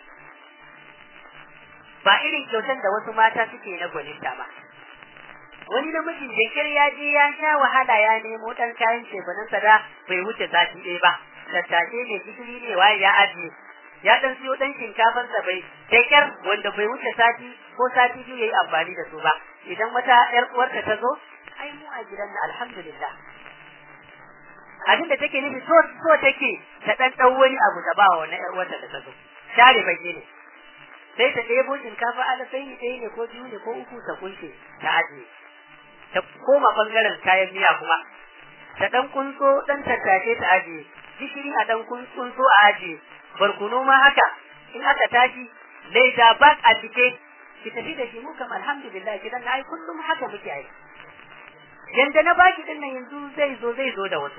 ba irin kyautan da wasu mata suke na gwaninta ba wani namijin da kir ya je ya sha wahala ya nemo dan kayan cefanansa da bai wuce sati ɗaya ba tattace ne gishiri ne waye ya ajiye ya dan siyo dan shinkafar sa bai kyar wanda bai wuce sati ko sati biyu yayi amfani da su ba idan wata yar uwarta ta zo ai mu a gidan na alhamdulillah abin da take nufi so so take ta dan dau wani abu ta ba wa yar uwarta da ta zo share bage ne sai ta ɗebo shinkafa ala sai ni ɗaya ne ko biyu ne ko uku ta kunshe ta ajiye ta koma bangaren kayan miya kuma ta dan kunso dan tattace ta ajiye gishiri a dan kunso a ajiye barkuno ma haka in aka tashi laida bak a cike ki tafi da shi mu kam alhamdulillah gidan na ai kullum haka muke ai yanda na baki din nan yanzu zai zo zai zo da wasu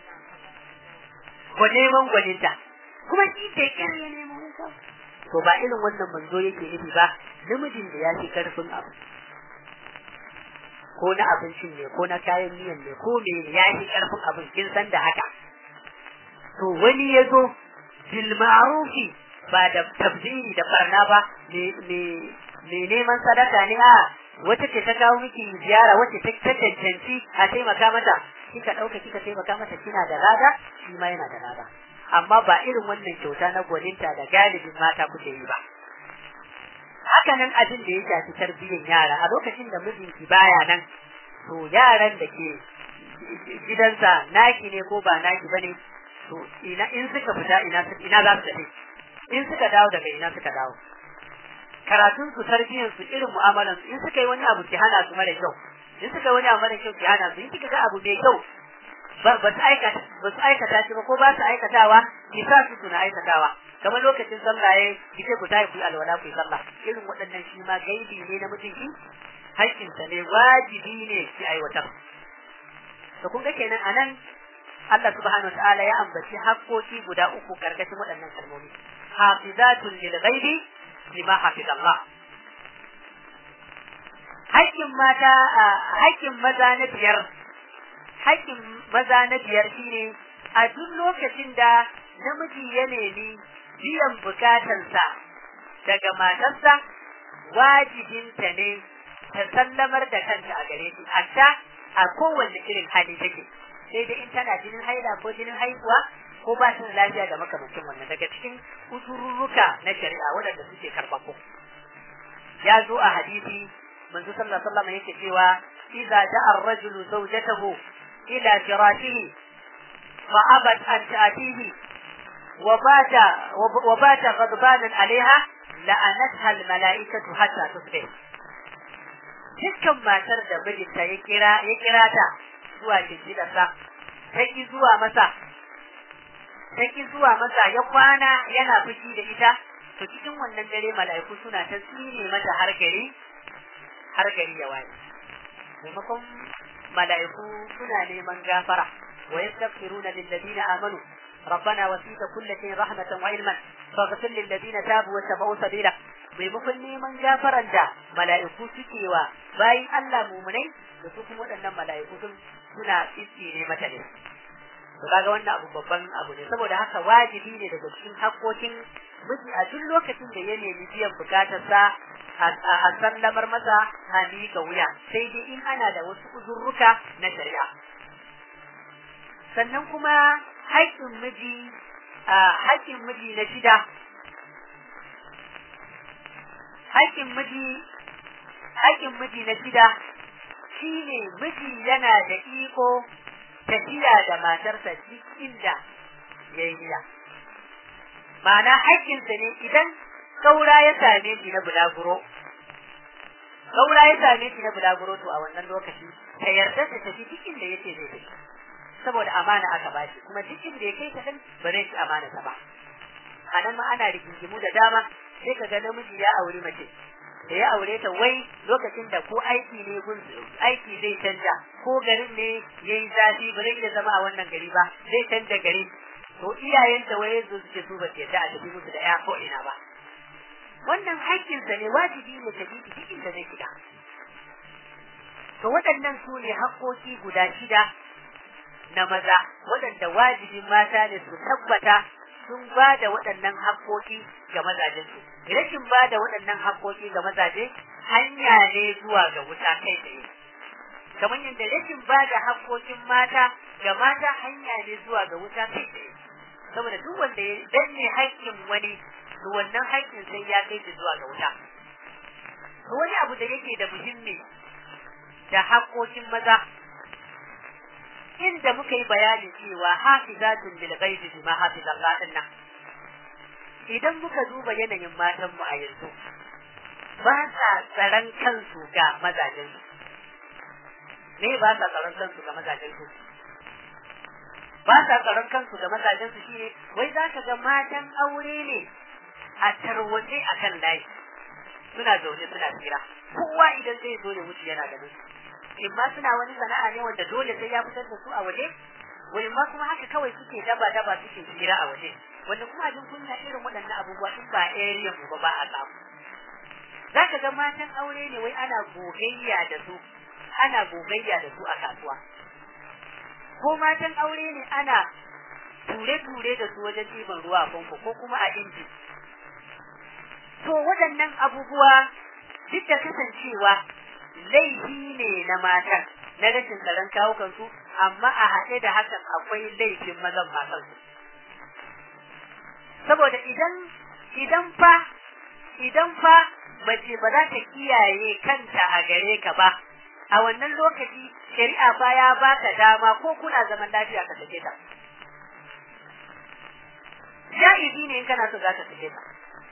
ko neman gwaninta kuma shi ke kire ya nemo to ba irin wannan manzo yake nufi ba namijin da ya fi karfin abu ko na abincin ne ko na kayan miyan ne ko me ya fi karfin abin kin san da haka to wani ya zo bil ma'rufi ba da tabdiri da barna ba me neman sadaka ne a wata ce ta kawo miki ziyara wacce ta cancanci a taimaka mata kika dauka kika taimaka mata kina da lada shi ma yana da lada amma ba irin wannan kyauta na gwaninta da galibin mata kuke yi ba haka nan abin da ya shafi tarbiyyar yara a lokacin da mijinki baya nan to yaran da ke gidansa naki ne ko ba naki bane to ina in suka fita ina ina za su tafi in suka dawo daga ina suka dawo karatun su tarbiyyar su irin mu'amalan su in suka yi wani abu ki hana su mara kyau in suka yi wani abu mara kyau ki hana su in kika ga abu mai kyau ba su aikata ba su aikata shi ba ko ba su aikatawa ki sa su suna aikatawa kamar lokacin sallah yayi ki ce ku tayi ku alwala ku sallah irin waɗannan shi ma gaibi ne na mutunci haƙƙinsa ne wajibi ne ki aiwatar to kun ga kenan anan Allah subhanahu wataala ya ambaci haƙƙoƙi guda uku karkashin waɗannan kalmomi hafizatun lil ghaibi lima hafiz Allah haƙƙin mata haƙƙin maza na biyar haƙƙin maza na biyar shine a duk lokacin da namiji ya nemi biyan bukatansa daga matarsa wajibinta ne ta sallamar da kanta a gare shi hatta a kowanne irin hali take sai dai in tana jinin haila ko jinin haihuwa ko ba ta lafiya da makamancin wannan daga cikin usururruka na shari'a waɗanda suke karɓako ya zo a hadisi manzo sallallahu alaihi wasallam yake cewa idza ja'a ar-rajulu zawjatahu ila firashihi fa abat an ta'tihi wa bata wa bata ghadbanan alaiha la'anatha al-mala'ikatu hatta tusbih dukkan matar da mijinta ya kira ya kira ta zuwa jinjidarsa ta ki zuwa masa ta ki zuwa masa ya kwana yana fushi da ita to cikin wannan dare mala'iku suna ta tsine mata har gari har gari ya waye maimakon mala'iku suna neman gafara wa yastaghfiruna lil ladina amanu ربنا وسيت كل شيء رحمة وعلما فاغفر للذين تابوا واتبعوا سبيلك maimakon neman gafaran da mala'iku suke wa bayan Allah mumunai da su kuma waɗannan mala'iku sun suna tsitsi ne mata ne to kaga wannan abu babban abu ne saboda haka wajibi ne daga cikin hakkokin miji a duk lokacin da ya nemi biyan bukatarsa a sallamar masa a miƙa wuya sai dai in ana da wasu uzurruka na shari'a sannan kuma haƙƙin miji a haƙƙin miji na shida haƙƙin miji haƙƙin miji na shida shine miji yana da iko tafiya da matarsa duk inda ya yi gida ma'ana haƙƙinsa ne idan saura ya same shi na bulaguro saura ya same shi na bulaguro to a wannan lokaci ta yarda ta tafi duk inda yake zai tafi saboda amana aka bashi kuma duk inda ya kai ta din ba zai ci amana ta ba a nan ma ana rigingimu da dama sai ka ga namiji ya auri mace da ya aure ta wai lokacin da ko aiki ne gun aiki zai canja ko garin ne yayi zafi ba zai iya zama a wannan gari ba zai canja gari to iyayenta wai yanzu suke su ba yadda a tafi musu da ya ko ina ba wannan haƙƙinsa ne wajibi ne ta bi duk inda zai shiga to waɗannan su ne haƙƙoƙi guda shida na maza waɗanda wajibin mata ne su tabbata sun ba da waɗannan haƙƙoƙi ga mazajensu rashin ba da waɗannan haƙƙoƙi ga mazaje hanya ne zuwa ga wuta kai tsaye kamar yadda rashin ba da haƙƙoƙin mata ga mata hanya ne zuwa ga wuta kai tsaye saboda duk wanda ya danne haƙƙin wani to wannan haƙƙin sai ya kai shi zuwa ga wuta wani abu da yake da muhimmi da haƙƙoƙin maza inda muka yi bayanin cewa hafizatun bil ghaibi bima hafiza Allah dinnan idan muka duba yanayin matan mu a yanzu ba sa tsaron kansu ga mazajen su me ba sa tsaron kansu ga mazajen su ba sa tsaron kansu ga mazajen su shine wai zaka ga matan aure ne a tarwaje akan layi suna zaune suna tsira kowa idan zai zo ya wuce yana ganin su in ma suna wani sana'a ne wanda dole sai ya fitar da su a waje wani ma kuma haka kawai suke daba daba suke tsira a waje wanda kuma abin kunya irin waɗannan abubuwa in ba area mu ba ba a samu zaka ga matan aure ne wai ana gogayya da su ana gogayya da su a kasuwa ko matan aure ne ana ture-ture da su wajen ɗiban ruwa a famfo ko kuma a inji to waɗannan abubuwa duk da kasancewa laifi ne na matan na rashin tsaron kawukansu amma a haɗe da hakan akwai laifin mazan matansu saboda idan idan fa idan fa mace ba za ta kiyaye kanta a gare ka ba a wannan lokaci shari'a fa ya baka dama ko kuna zaman lafiya ka sake ta ja'izi ne in kana so za ka sake ta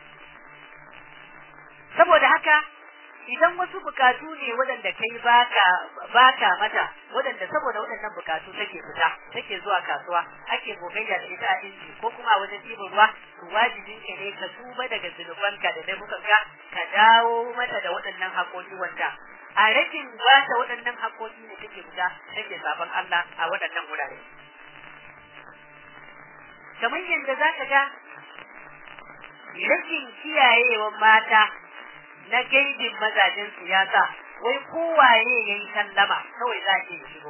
saboda haka idan wasu bukatu ne waɗanda kai baka baka mata waɗanda saboda waɗannan bukatu take fita take zuwa kasuwa ake gogayya da ita a inji ko kuma a wajen ɗiban ruwa to wajibin ka ne ka tuba daga zunubanka da laifukanka ka dawo mata da waɗannan haƙoƙi wanda a rashin bata waɗannan haƙoƙi ne take fita take sabon Allah a waɗannan wurare kamar yadda za ka ga rashin kiyayewan mata na gaibin mazajen siyasa wai kowaye ya yi sallama kawai za ke shigo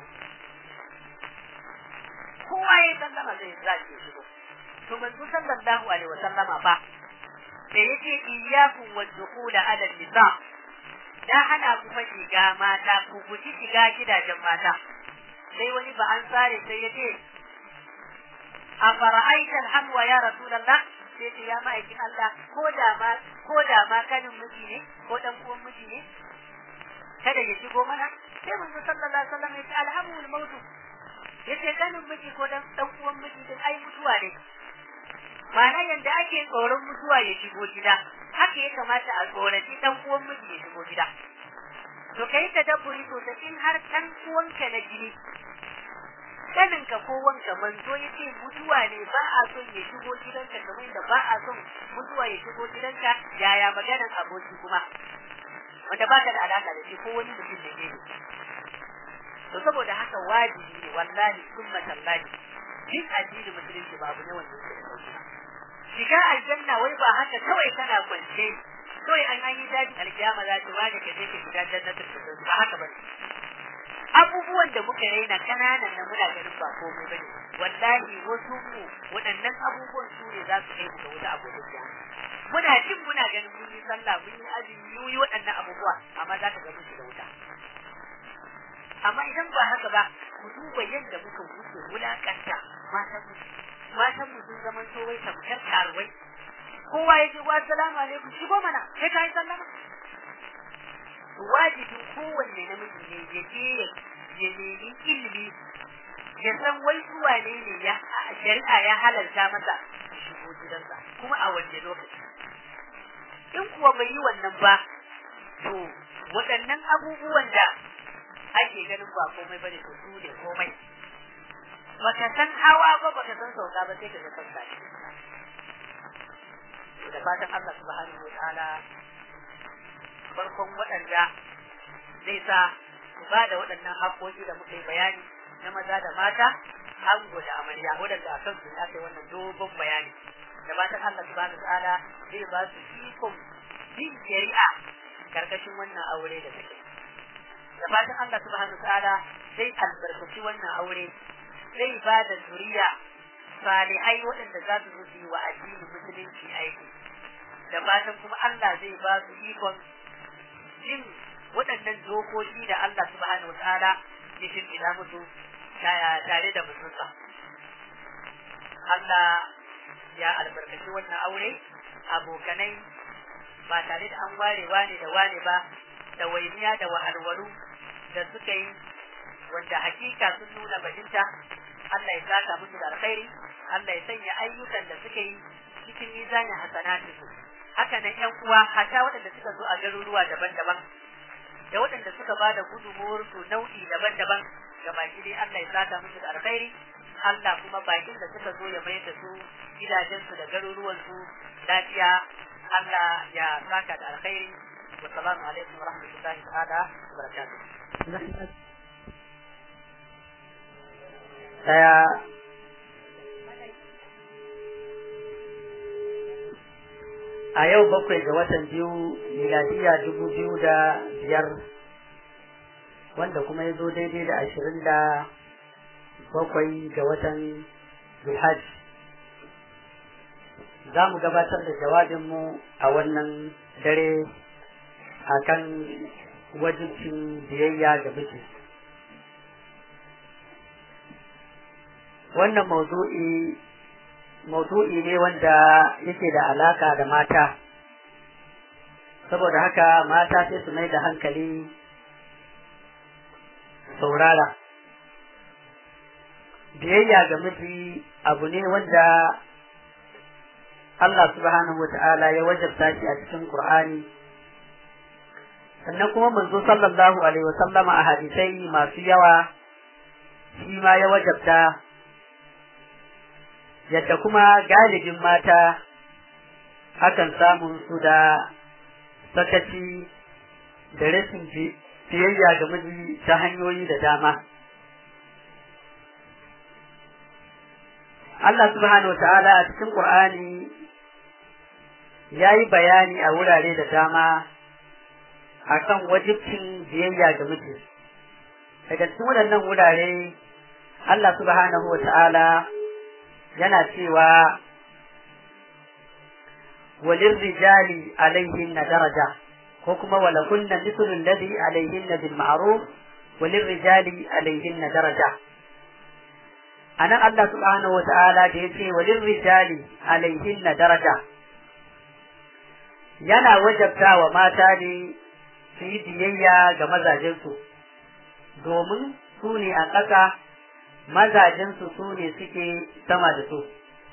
kowa ya yi sallama zai za ke shigo to manzo sallallahu alaihi wa sallama fa da yake iyyakum wa dukhula ala nisa da hana ku fa shiga mata ku guji shiga gidajen mata sai wani ba an tsare sai ya ce a fara'aita alhamwa ya rasulullah sai ce ya ma'aikin Allah ko da ma ko da ma kanin miji ne ko dan uwan miji ne kada ya shigo mana sai manzo sallallahu alaihi wasallam ya ce alhamul maut yace kanin miji ko dan dan uwan miji din ai mutuwa ne ma'ana yanda ake tsoron mutuwa ya shigo gida haka ya kamata a tsoraci dan uwan miji ya shigo gida to kai tadabburi to da in har dan uwanka na jini kaninka ko wanka manzo ya ce mutuwa ne ba a son ya shigo gidanka kamar da ba a son mutuwa ya shigo gidanka yaya maganan aboki kuma wanda ba ka da alaka da shi ko wani mutum da ke to saboda haka wajibi ne wallahi summa tallahi duk addini musulunci ba abu ne wanda yake da sauki shiga aljanna wai ba haka kawai kana kwance kawai an an yi daji alkiyama za ta wani ka je ka shiga jannatul firdaus ba haka bane abubuwan da muka raina kananan na muna ganin ba komai bane wallahi wasu mu waɗannan abubuwan su ne za su kai mu ga wuta abubuwa muna jin muna ganin mun yi sallah mun yi azumi mun yi waɗannan abubuwa amma za ka ga mun shiga wuta amma idan ba haka ba ku duba yadda muka wuce wulakanta matan mu matan mu sun zama to wai tamkar karuwai kowa ya ce wa assalamu alaikum shigo mana kai kai sallama wajibin kowanne namiji ne ya je ya nemi ilimi ya san wai zuwa ne ne ya shari'a ya halarta masa shigo gidansa kuma a wanne lokaci in kuwa bai yi wannan ba to waɗannan abubuwan da ake ganin ba komai bane to su ne komai baka san hawa ba baka san sauka ba sai ka ga sauka da fatan Allah subhanahu wa ta'ala farkon waɗanda zai sa su ba da waɗannan haƙoƙi da muka yi bayani na maza da mata ango da amarya waɗanda a kansu ne aka yi wannan dogon bayani da fatan Allah subhanahu wa ta'ala zai ba su ikon bin shari'a karkashin wannan aure da suke da fatan Allah subhanahu wa ta'ala zai albarkaci wannan aure zai ba da zuriya salihai waɗanda za su zo yi wa addinin musulunci aiki da fatan kuma Allah zai ba su ikon jin waɗannan dokoki da Allah subhanahu wa ta'ala ya shirya musu tare da mutunsa. Allah ya albarkaci wannan aure abokanai ba tare da an ware wane da wane ba da wainiya da wahalwalu da suka yi wanda hakika sun nuna bajinta Allah ya saka musu da alkhairi Allah ya sanya ayyukan da suka yi cikin mizanin hasanatu haka nan ƴan uwa hata waɗanda suka zo a garuruwa daban-daban da waɗanda suka ba da gudunmuwar su nau'i daban-daban ga baki dai Allah ya saka musu da alkhairi Allah kuma bakin da suka zo ya mayar da su gidajensu da garuruwansu lafiya Allah ya saka da alkhairi wa salamu alaikum wa rahmatullahi ta'ala wa barakatuh daya a yau bakwai ga watan biyu miladiya dubu biyu da biyar wanda kuma ya zo daidai da ashirin da bakwai ga watan zulhaj za mu gabatar da jawabinmu a wannan dare a kan wajibcin biyayya ga miji wannan maudu'i maudu'i ne wanda yake da alaka da mata saboda haka mata sai su mai da hankali saurara biyayya ga miji abu ne wanda Allah subhanahu wa ta'ala ya wajabta shi a cikin Qur'ani sannan kuma manzo sallallahu alaihi wa sallama a hadisai masu yawa shi ma ya wajabta yadda kuma galibin mata hakan samun su da sakaci da rashin biyayya ga miji ta hanyoyi da dama. Allah subhanahu wa ta'ala a cikin Qur'ani ya yi bayani a wurare da dama akan wajibcin biyayya ga miji. Daga cikin waɗannan wurare Allah subhanahu wa ta'ala yana cewa walin rijali alaihin na daraja ko kuma wala kunna mislul ladhi alaihin bil ma'ruf walin rijali alaihin na daraja anan Allah subhanahu wata'ala da yace walin rijali alaihin na daraja yana wajabta wa mata ne su yi biyayya ga mazajensu domin su ne a ƙasa mazajensu su ne suke sama da su.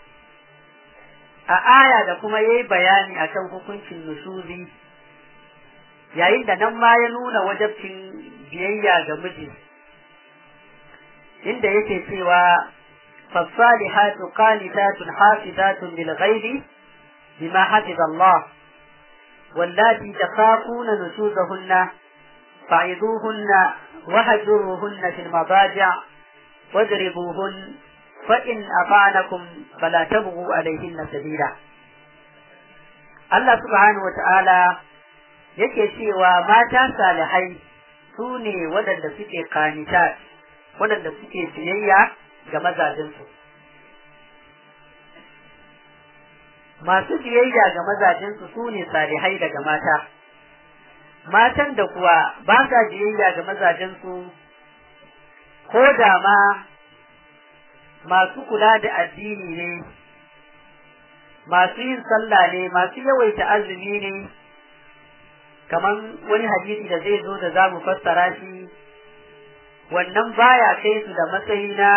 A aya da kuma ya yi bayani a kan hukuncin nushuzi, yayin da nan ma ya nuna wajabcin biyayya ga miji, inda yake cewa fassalihatu qanitatun hafizatun lil ghaibi bima hafiza Allah wallati takhafuna nusuzahunna fa'iduhunna wahjuruhunna fil madaji' wadribuhun fa in afa'anakum fala tabghu alayhinna sabila Allah subhanahu wata'ala yake cewa mata salihai su ne waɗanda suke kanita waɗanda suke biyayya ga mazajensu masu biyayya ga mazajensu su ne salihai daga mata matan da kuwa ba sa biyayya ga mazajensu ko da ma masu kula da addini ne masu yin sallah ne masu yawaita azumi ne kaman wani hadisi da zai zo da za mu fassara shi wannan baya kai su da matsayi na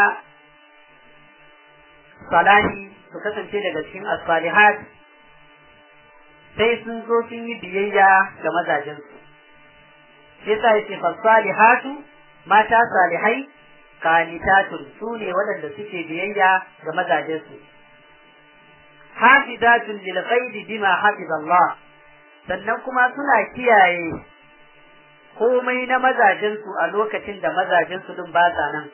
salahi su kasance daga cikin asalihat sai sun zo sun yi biyayya ga mazajensu yasa yake fasalihatu mata salihai qanitatun su ne waɗanda suke biyayya ga mazajensu hafizatun lil ghaibi bima hafizallah sannan kuma suna kiyaye komai na mazajensu a lokacin da mazajensu din ba sa nan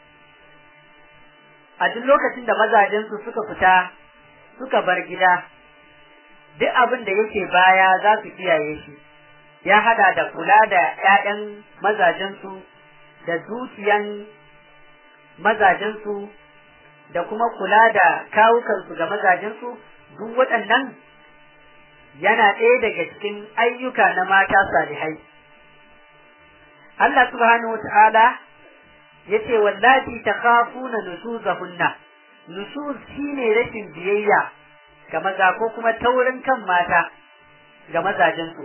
a duk lokacin da mazajensu suka fita suka bar gida duk abin da yake baya za su kiyaye shi ya hada da kula da 'ya'yan mazajensu da dukiyan mazajensu da kuma kula da kawukansu ga mazajensu duk waɗannan yana ɗaya daga cikin ayyuka na mata salihai. Allah subhanahu wa ta'ala ya ce wallahi ta kafu na nusuzahunna nusuz shine rashin biyayya ga maza ko kuma taurin kan mata ga mazajensu.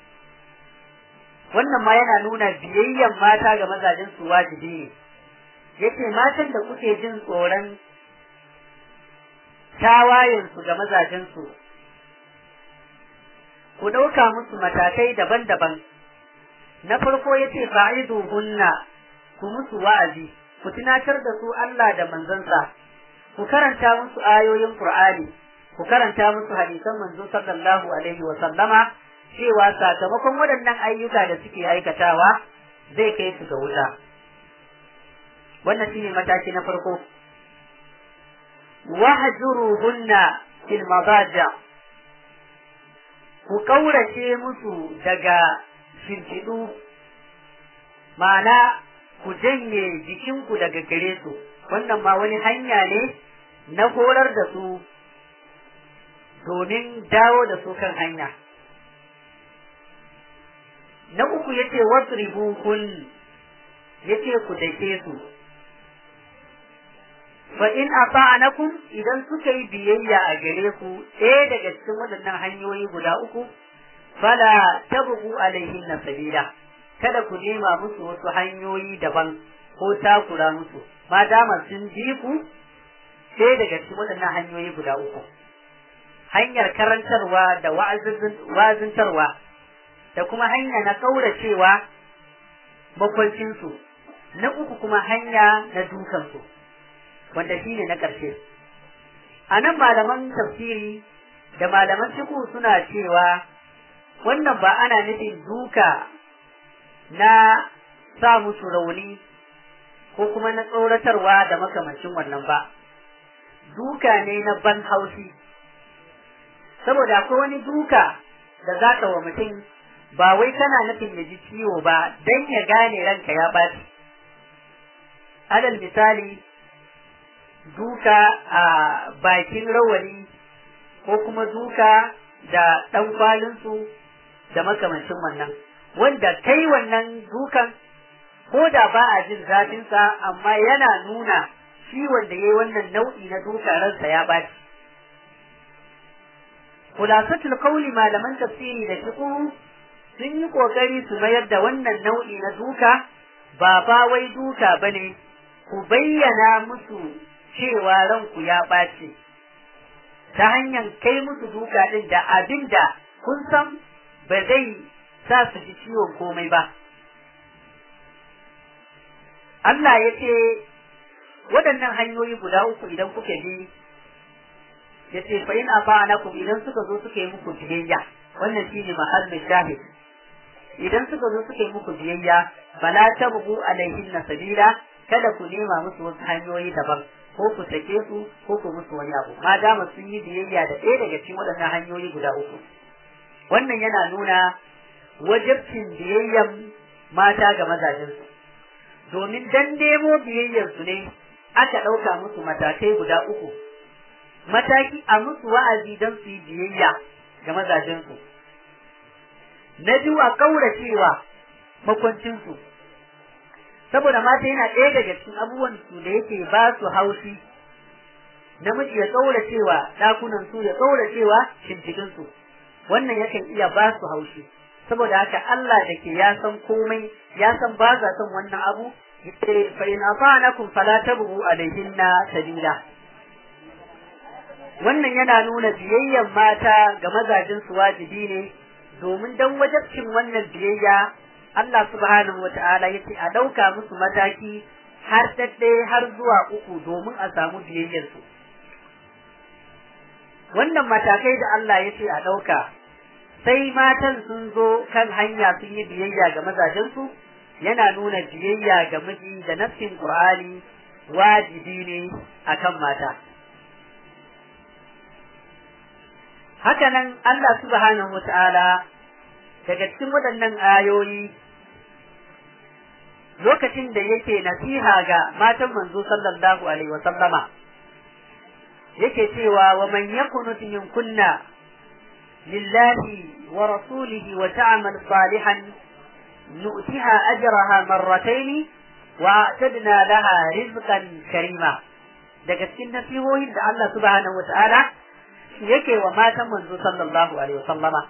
Wannan ma yana nuna biyayyan mata ga mazajensu wajibi ne. Yace matan da kuke jin tsoron tawayensu ga mazajensu ku ɗauka musu matakai daban-daban na farko ya ce fa'idu hunna ku musu wa'azi ku tunatar da su Allah da manzansa ku karanta musu ayoyin Qur'ani ku karanta musu hadisan manzo sallallahu alaihi wa sallama cewa sakamakon waɗannan ayyuka da suke aikatawa zai kai su ga wuta wannan shine mataki na farko wahjuruhunna fil madaja ku kaurace musu daga shimfiɗu ma'ana ku janye jikinku daga gare su wannan ma wani hanya ne na horar da su domin dawo da su kan hanya na uku yace wasribuhun yace ku dake su fa in ata'anakum idan suka yi biyayya a gare ku ɗaya daga cikin waɗannan hanyoyi guda uku fala tabghu alaihin sabila kada ku nema musu wasu hanyoyi daban ko takura musu ma dama sun ji ku ɗaya daga cikin waɗannan hanyoyi guda uku hanyar karantarwa da wa'azintarwa da kuma hanya na kauracewa makwancinsu na uku kuma hanya na dukansu wanda shi ne na ƙarshe. A nan malaman tafsiri da malaman fiqh suna cewa wannan ba ana nufin duka na sa musu rauni ko kuma na tsoratarwa da makamancin wannan ba. Duka ne na ban haushi. Saboda akwai wani duka da za ka wa mutum ba wai kana nufin ya ji ciwo ba don ya gane ranka ya ɓaci. Alal misali, duka a bakin rawani ko kuma duka da ɗan kwalinsu da makamancin wannan wanda kai wannan dukan ko da ba a jin zafinsa amma yana nuna shi wanda ya yi wannan nau'i na duka ransa ya ɓaci. Kulasatul kauli malaman tafsiri da fiqh sun yi ƙoƙari su mayar da wannan nau'i na duka ba ba wai duka bane ku bayyana musu cewa ranku ya ɓace ta hanyar kai musu duka ɗin da abin da kun san ba zai sa su ji ciwon komai ba. Allah ya ce waɗannan hanyoyi guda uku idan kuka bi ya ce fa in afa'anakum idan suka zo suka yi muku biyayya wannan shine mahallin shahid idan suka zo suka yi muku biyayya fala tabghu alaihin sabila kada ku nema musu wasu hanyoyi daban ko ku sake su ko ku musu wani abu ma dama sun yi biyayya da ɗaya daga cikin waɗannan hanyoyi guda uku wannan yana nuna wajibcin biyayyan mata ga mazajensu domin dan nemo biyayyarsu ne aka ɗauka musu matakai guda uku mataki a musu wa'azi don su yi biyayya ga mazajensu na biyu a ƙauracewa makwancinsu saboda mata yana ɗaya daga cikin abubuwan su da yake ba su haushi namiji ya ƙauracewa ɗakunan su ya ƙauracewa shimfiɗin su wannan yakan iya ba su haushi saboda haka Allah da ke ya san komai ya san ba za son wannan abu yace fa in afanakum fala tabghu alaihinna sabila wannan yana nuna biyayyan mata ga mazajin su wajibi ne domin dan wajabcin wannan biyayya Allah subhanahu wata'ala yace a dauka musu mataki har dadde har zuwa uku domin a samu biyayyar su wannan matakai da Allah yace a dauka sai matan sun zo kan hanya sun yi biyayya ga mazajen su yana nuna biyayya ga miji da nafsin Qur'ani wajibi ne akan mata hakanan Allah subhanahu wata'ala daga cikin waɗannan ayoyi lokacin da yake nasiha ga matan manzo sallallahu alaihi wasallama yake cewa wa man yakunut min kunna lillahi wa rasulihi wa ta'mal salihan nu'tiha ajraha marratayn wa a'tadna laha rizqan karima daga cikin nasihohin da Allah subhanahu wata'ala yake wa matan manzo sallallahu alaihi wasallama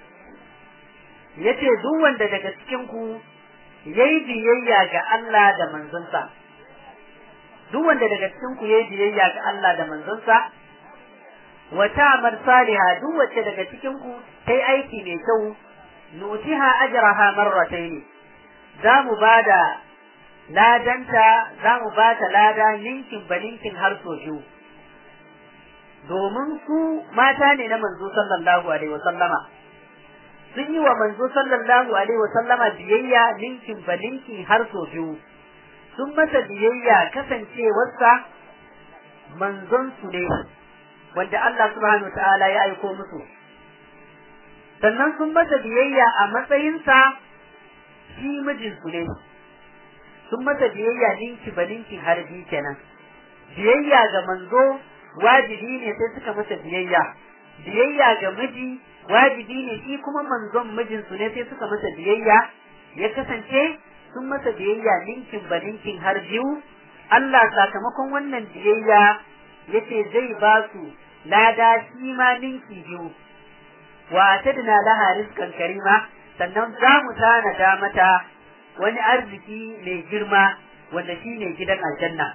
yace duk wanda daga cikin ku yayi biyayya ga Allah da manzonsa duk wanda daga cikin ku yayi biyayya ga Allah da manzonsa wa ta'mal salihah duk wacce daga cikin ku tai aiki mai kyau nutiha ajraha marratayn za mu bada ladanta za mu bata lada ninkin baninkin har so biyu domin su mata ne na manzo sallallahu alaihi wa sallama sun yi wa manzo sallallahu alaihi wa sallama biyayya ninkin ba ninki har so biyu sun masa biyayya kasancewarsa manzon su ne wanda Allah subhanahu ta'ala ya aiko musu sannan sun masa biyayya a matsayinsa shi mijin su ne sun masa biyayya ninki ba ninki har biyu kenan biyayya ga manzo wajibi ne sai suka masa biyayya biyayya ga miji wajibi ne shi kuma manzon mijinsu ne sai suka masa biyayya ya kasance sun masa biyayya ninkin ba ninkin har biyu Allah sakamakon wannan biyayya yace zai ba su lada shi ma ninki biyu wa tadna laha rizqan karima sannan za mu tanada mata wani arziki mai girma wanda shine gidan aljanna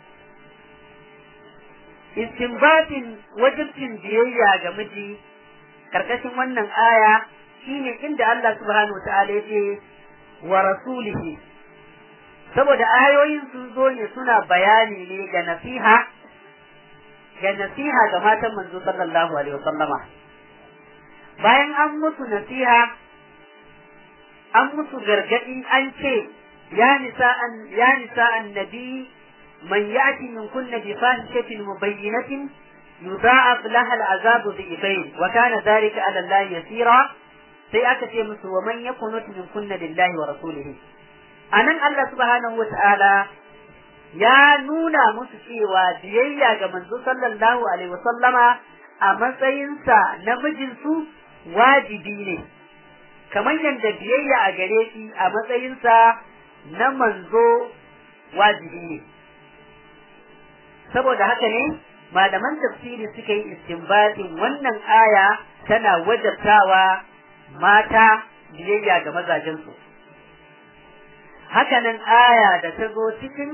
istinbatin wajibcin biyayya ga miji karkashin wannan aya shine inda Allah subhanahu wataala yace wa rasulihi saboda ayoyin sun zo ne suna bayani ne ga nasiha ga nasiha ga matan manzo sallallahu alaihi wasallama bayan an musu nasiha an musu gargadi an ce ya nisa an ya nisa annabi من يأتي من كن بفاحشة مبينة يضاعف لها العذاب ضعفين وكان ذلك على الله يسيرا sai aka ce musu wa man yakunut min kunna lillahi wa rasulihi anan Allah subhanahu wata'ala ya nuna musu cewa biyayya ga manzo sallallahu alaihi wa sallama a matsayinsa na mijinsu wajibi ne kamar yadda biyayya a gare shi a matsayinsa na manzo wajibi ne saboda haka ne malaman tafsiri suka yi istinbatin wannan aya tana wajabtawa mata biyayya ga mazajensu hakanan aya da ta zo cikin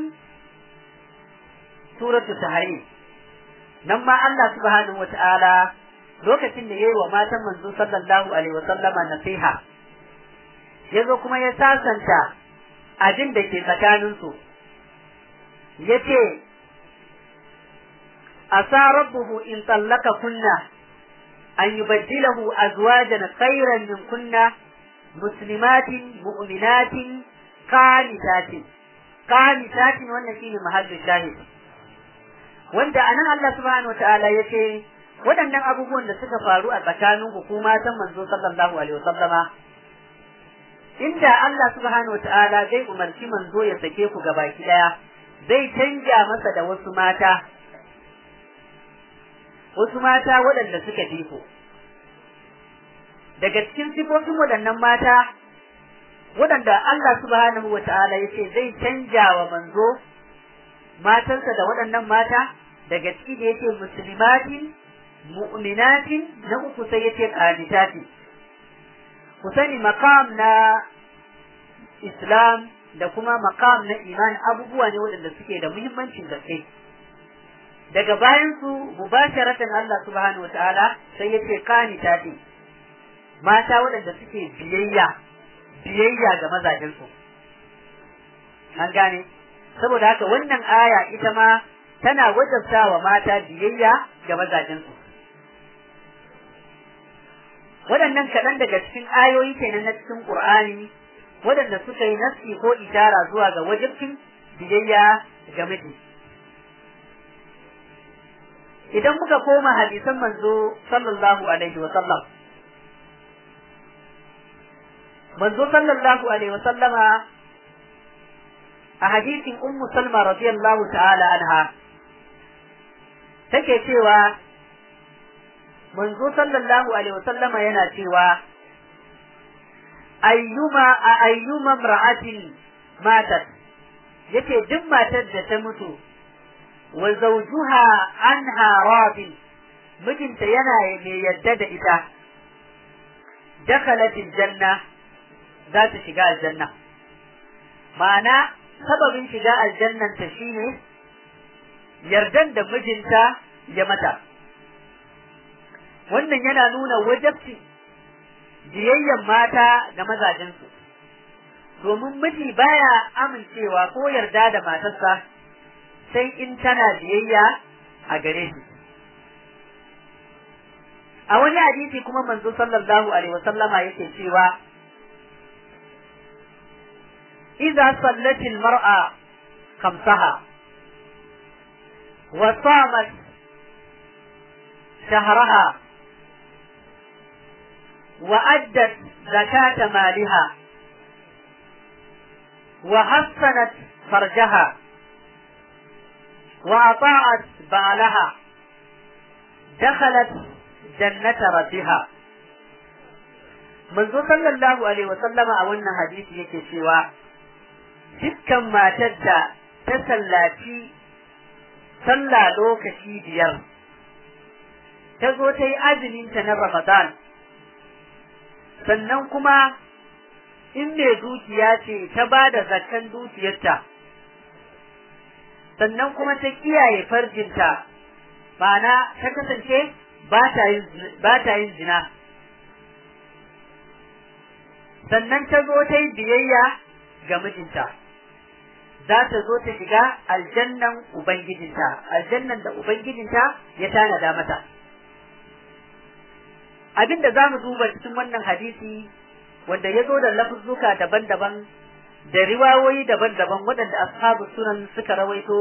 suratu tahrim nan ma Allah subhanahu wata'ala lokacin da yayi wa matan manzo sallallahu alaihi wasallama nasiha yazo kuma ya sasanta abin da ke tsakaninsu yace asa rabbuhu in tallaka kunna an yubaddilahu azwajan khayran min kunna muslimatin mu'minatin qanitatin qanitatin wannan shine mahallin shahid wanda anan Allah subhanahu wataala yace waɗannan abubuwan da suka faru a tsakanin hukuma ta manzo sallallahu alaihi wasallama inda Allah subhanahu wataala zai umarci manzo ya sake ku gabaki daya zai canja masa da wasu mata wasu mata waɗanda suka diko daga cikin sifofin waɗannan mata waɗanda Allah subhanahu wa ta'ala ya ce zai canja wa manzo matansa da waɗannan mata daga ciki da yake musulmatin mu'minatin na uku sai yace qanitatin ku sani maqam na islam da kuma maqam na iman abubuwa ne waɗanda suke da muhimmancin gaske daga bayan su mubasharatan Allah subhanahu wa ta'ala sai yace qanitatin mata waɗanda suke biyayya biyayya ga mazajensu an gane saboda haka wannan aya ita ma tana wajabta wa mata biyayya ga mazajensu waɗannan kaɗan daga cikin ayoyi kenan na cikin ƙur'ani waɗanda suka yi nasi ko ishara zuwa ga wajibcin biyayya ga miji idan muka koma hadisan manzo sallallahu alaihi wa sallam manzo sallallahu alaihi wa sallama a hadisin ummu salma radiyallahu ta'ala anha take cewa manzo sallallahu alaihi wa sallama yana cewa ayyuma a ayyuma imra'atin matat yace duk matar da ta mutu wa zawjuha anha radin mijinta yana mai yadda da ita dakhalat janna za ta shiga aljanna ma'ana sababin shiga aljannan ta shine yardan da mijinta ya mata wannan yana nuna wajabci biyayyen mata ga mazajensu domin miji baya amincewa ko yarda da matarsa sai in tana biyayya a gare shi a wani hadisi kuma manzo sallallahu alaihi wasallama yake cewa إذا صلت المرأة خمسها وصامت شهرها وأدت زكاة مالها وحسنت فرجها وأطاعت بعلها دخلت جنة ربها منذ صلى الله عليه وسلم أولنا حديث يكي سوى dukkan matar da ta sallaci sallah lokaci biyar ta zo ta yi azuminta na Ramadan sannan kuma in mai dukiya ce ta ba da zakan dukiyarta sannan kuma ta kiyaye farjinta ma'ana ta kasance ba ta yin zina sannan ta zo ta yi biyayya ga mijinta za ta zo ta shiga aljannan ubangijinta aljannan da ubangijinta ya tanada mata abinda za mu duba cikin wannan hadisi wanda ya zo da lafuzzuka daban-daban da riwayoyi daban-daban waɗanda ashabu sunan suka rawaito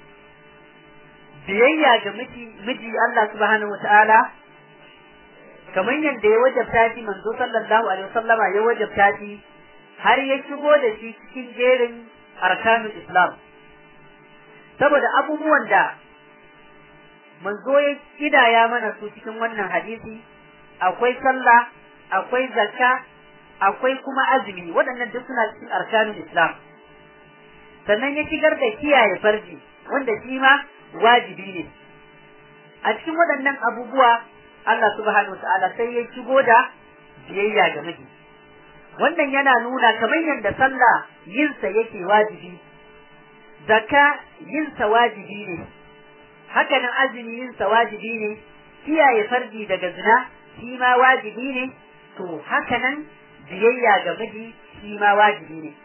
biyayya ga miji miji Allah subhanahu wataala kamar yadda ya wajabta shi manzo sallallahu alaihi wasallama ya wajabta shi har ya shigo da shi cikin jerin arkanul islam saboda abubuwan da manzo ya kidaya mana su cikin wannan hadisi akwai sallah akwai zakka akwai kuma azumi waɗannan duk suna cikin arkanul islam sannan ya shigar da kiyaye farji wanda shi ma wajibi ne a cikin waɗannan abubuwa Allah subhanahu wataala sai ya shigo da biyayya ga miji wannan yana nuna kamar yadda sallah yinsa yake wajibi zakka yinsa wajibi ne hakanan azumi yinsa wajibi ne kiyaye farji daga zina shi ma wajibi ne to hakanan biyayya ga miji shi ma wajibi ne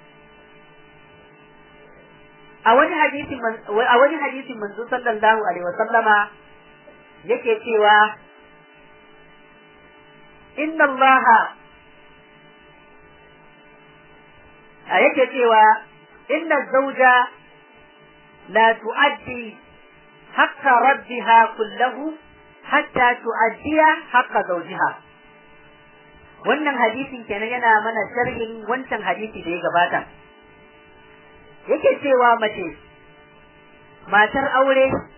a wani hadisin a wani hadisin manzo sallallahu alaihi wa sallama yake cewa inna allaha a yake cewa inna zauja la tu'addi haqqa rabbiha kullahu hatta tu'addiya haqqa zawjiha wannan hadisin kenan yana mana sharhin wancan hadisi da ya gabata yake cewa mace matar aure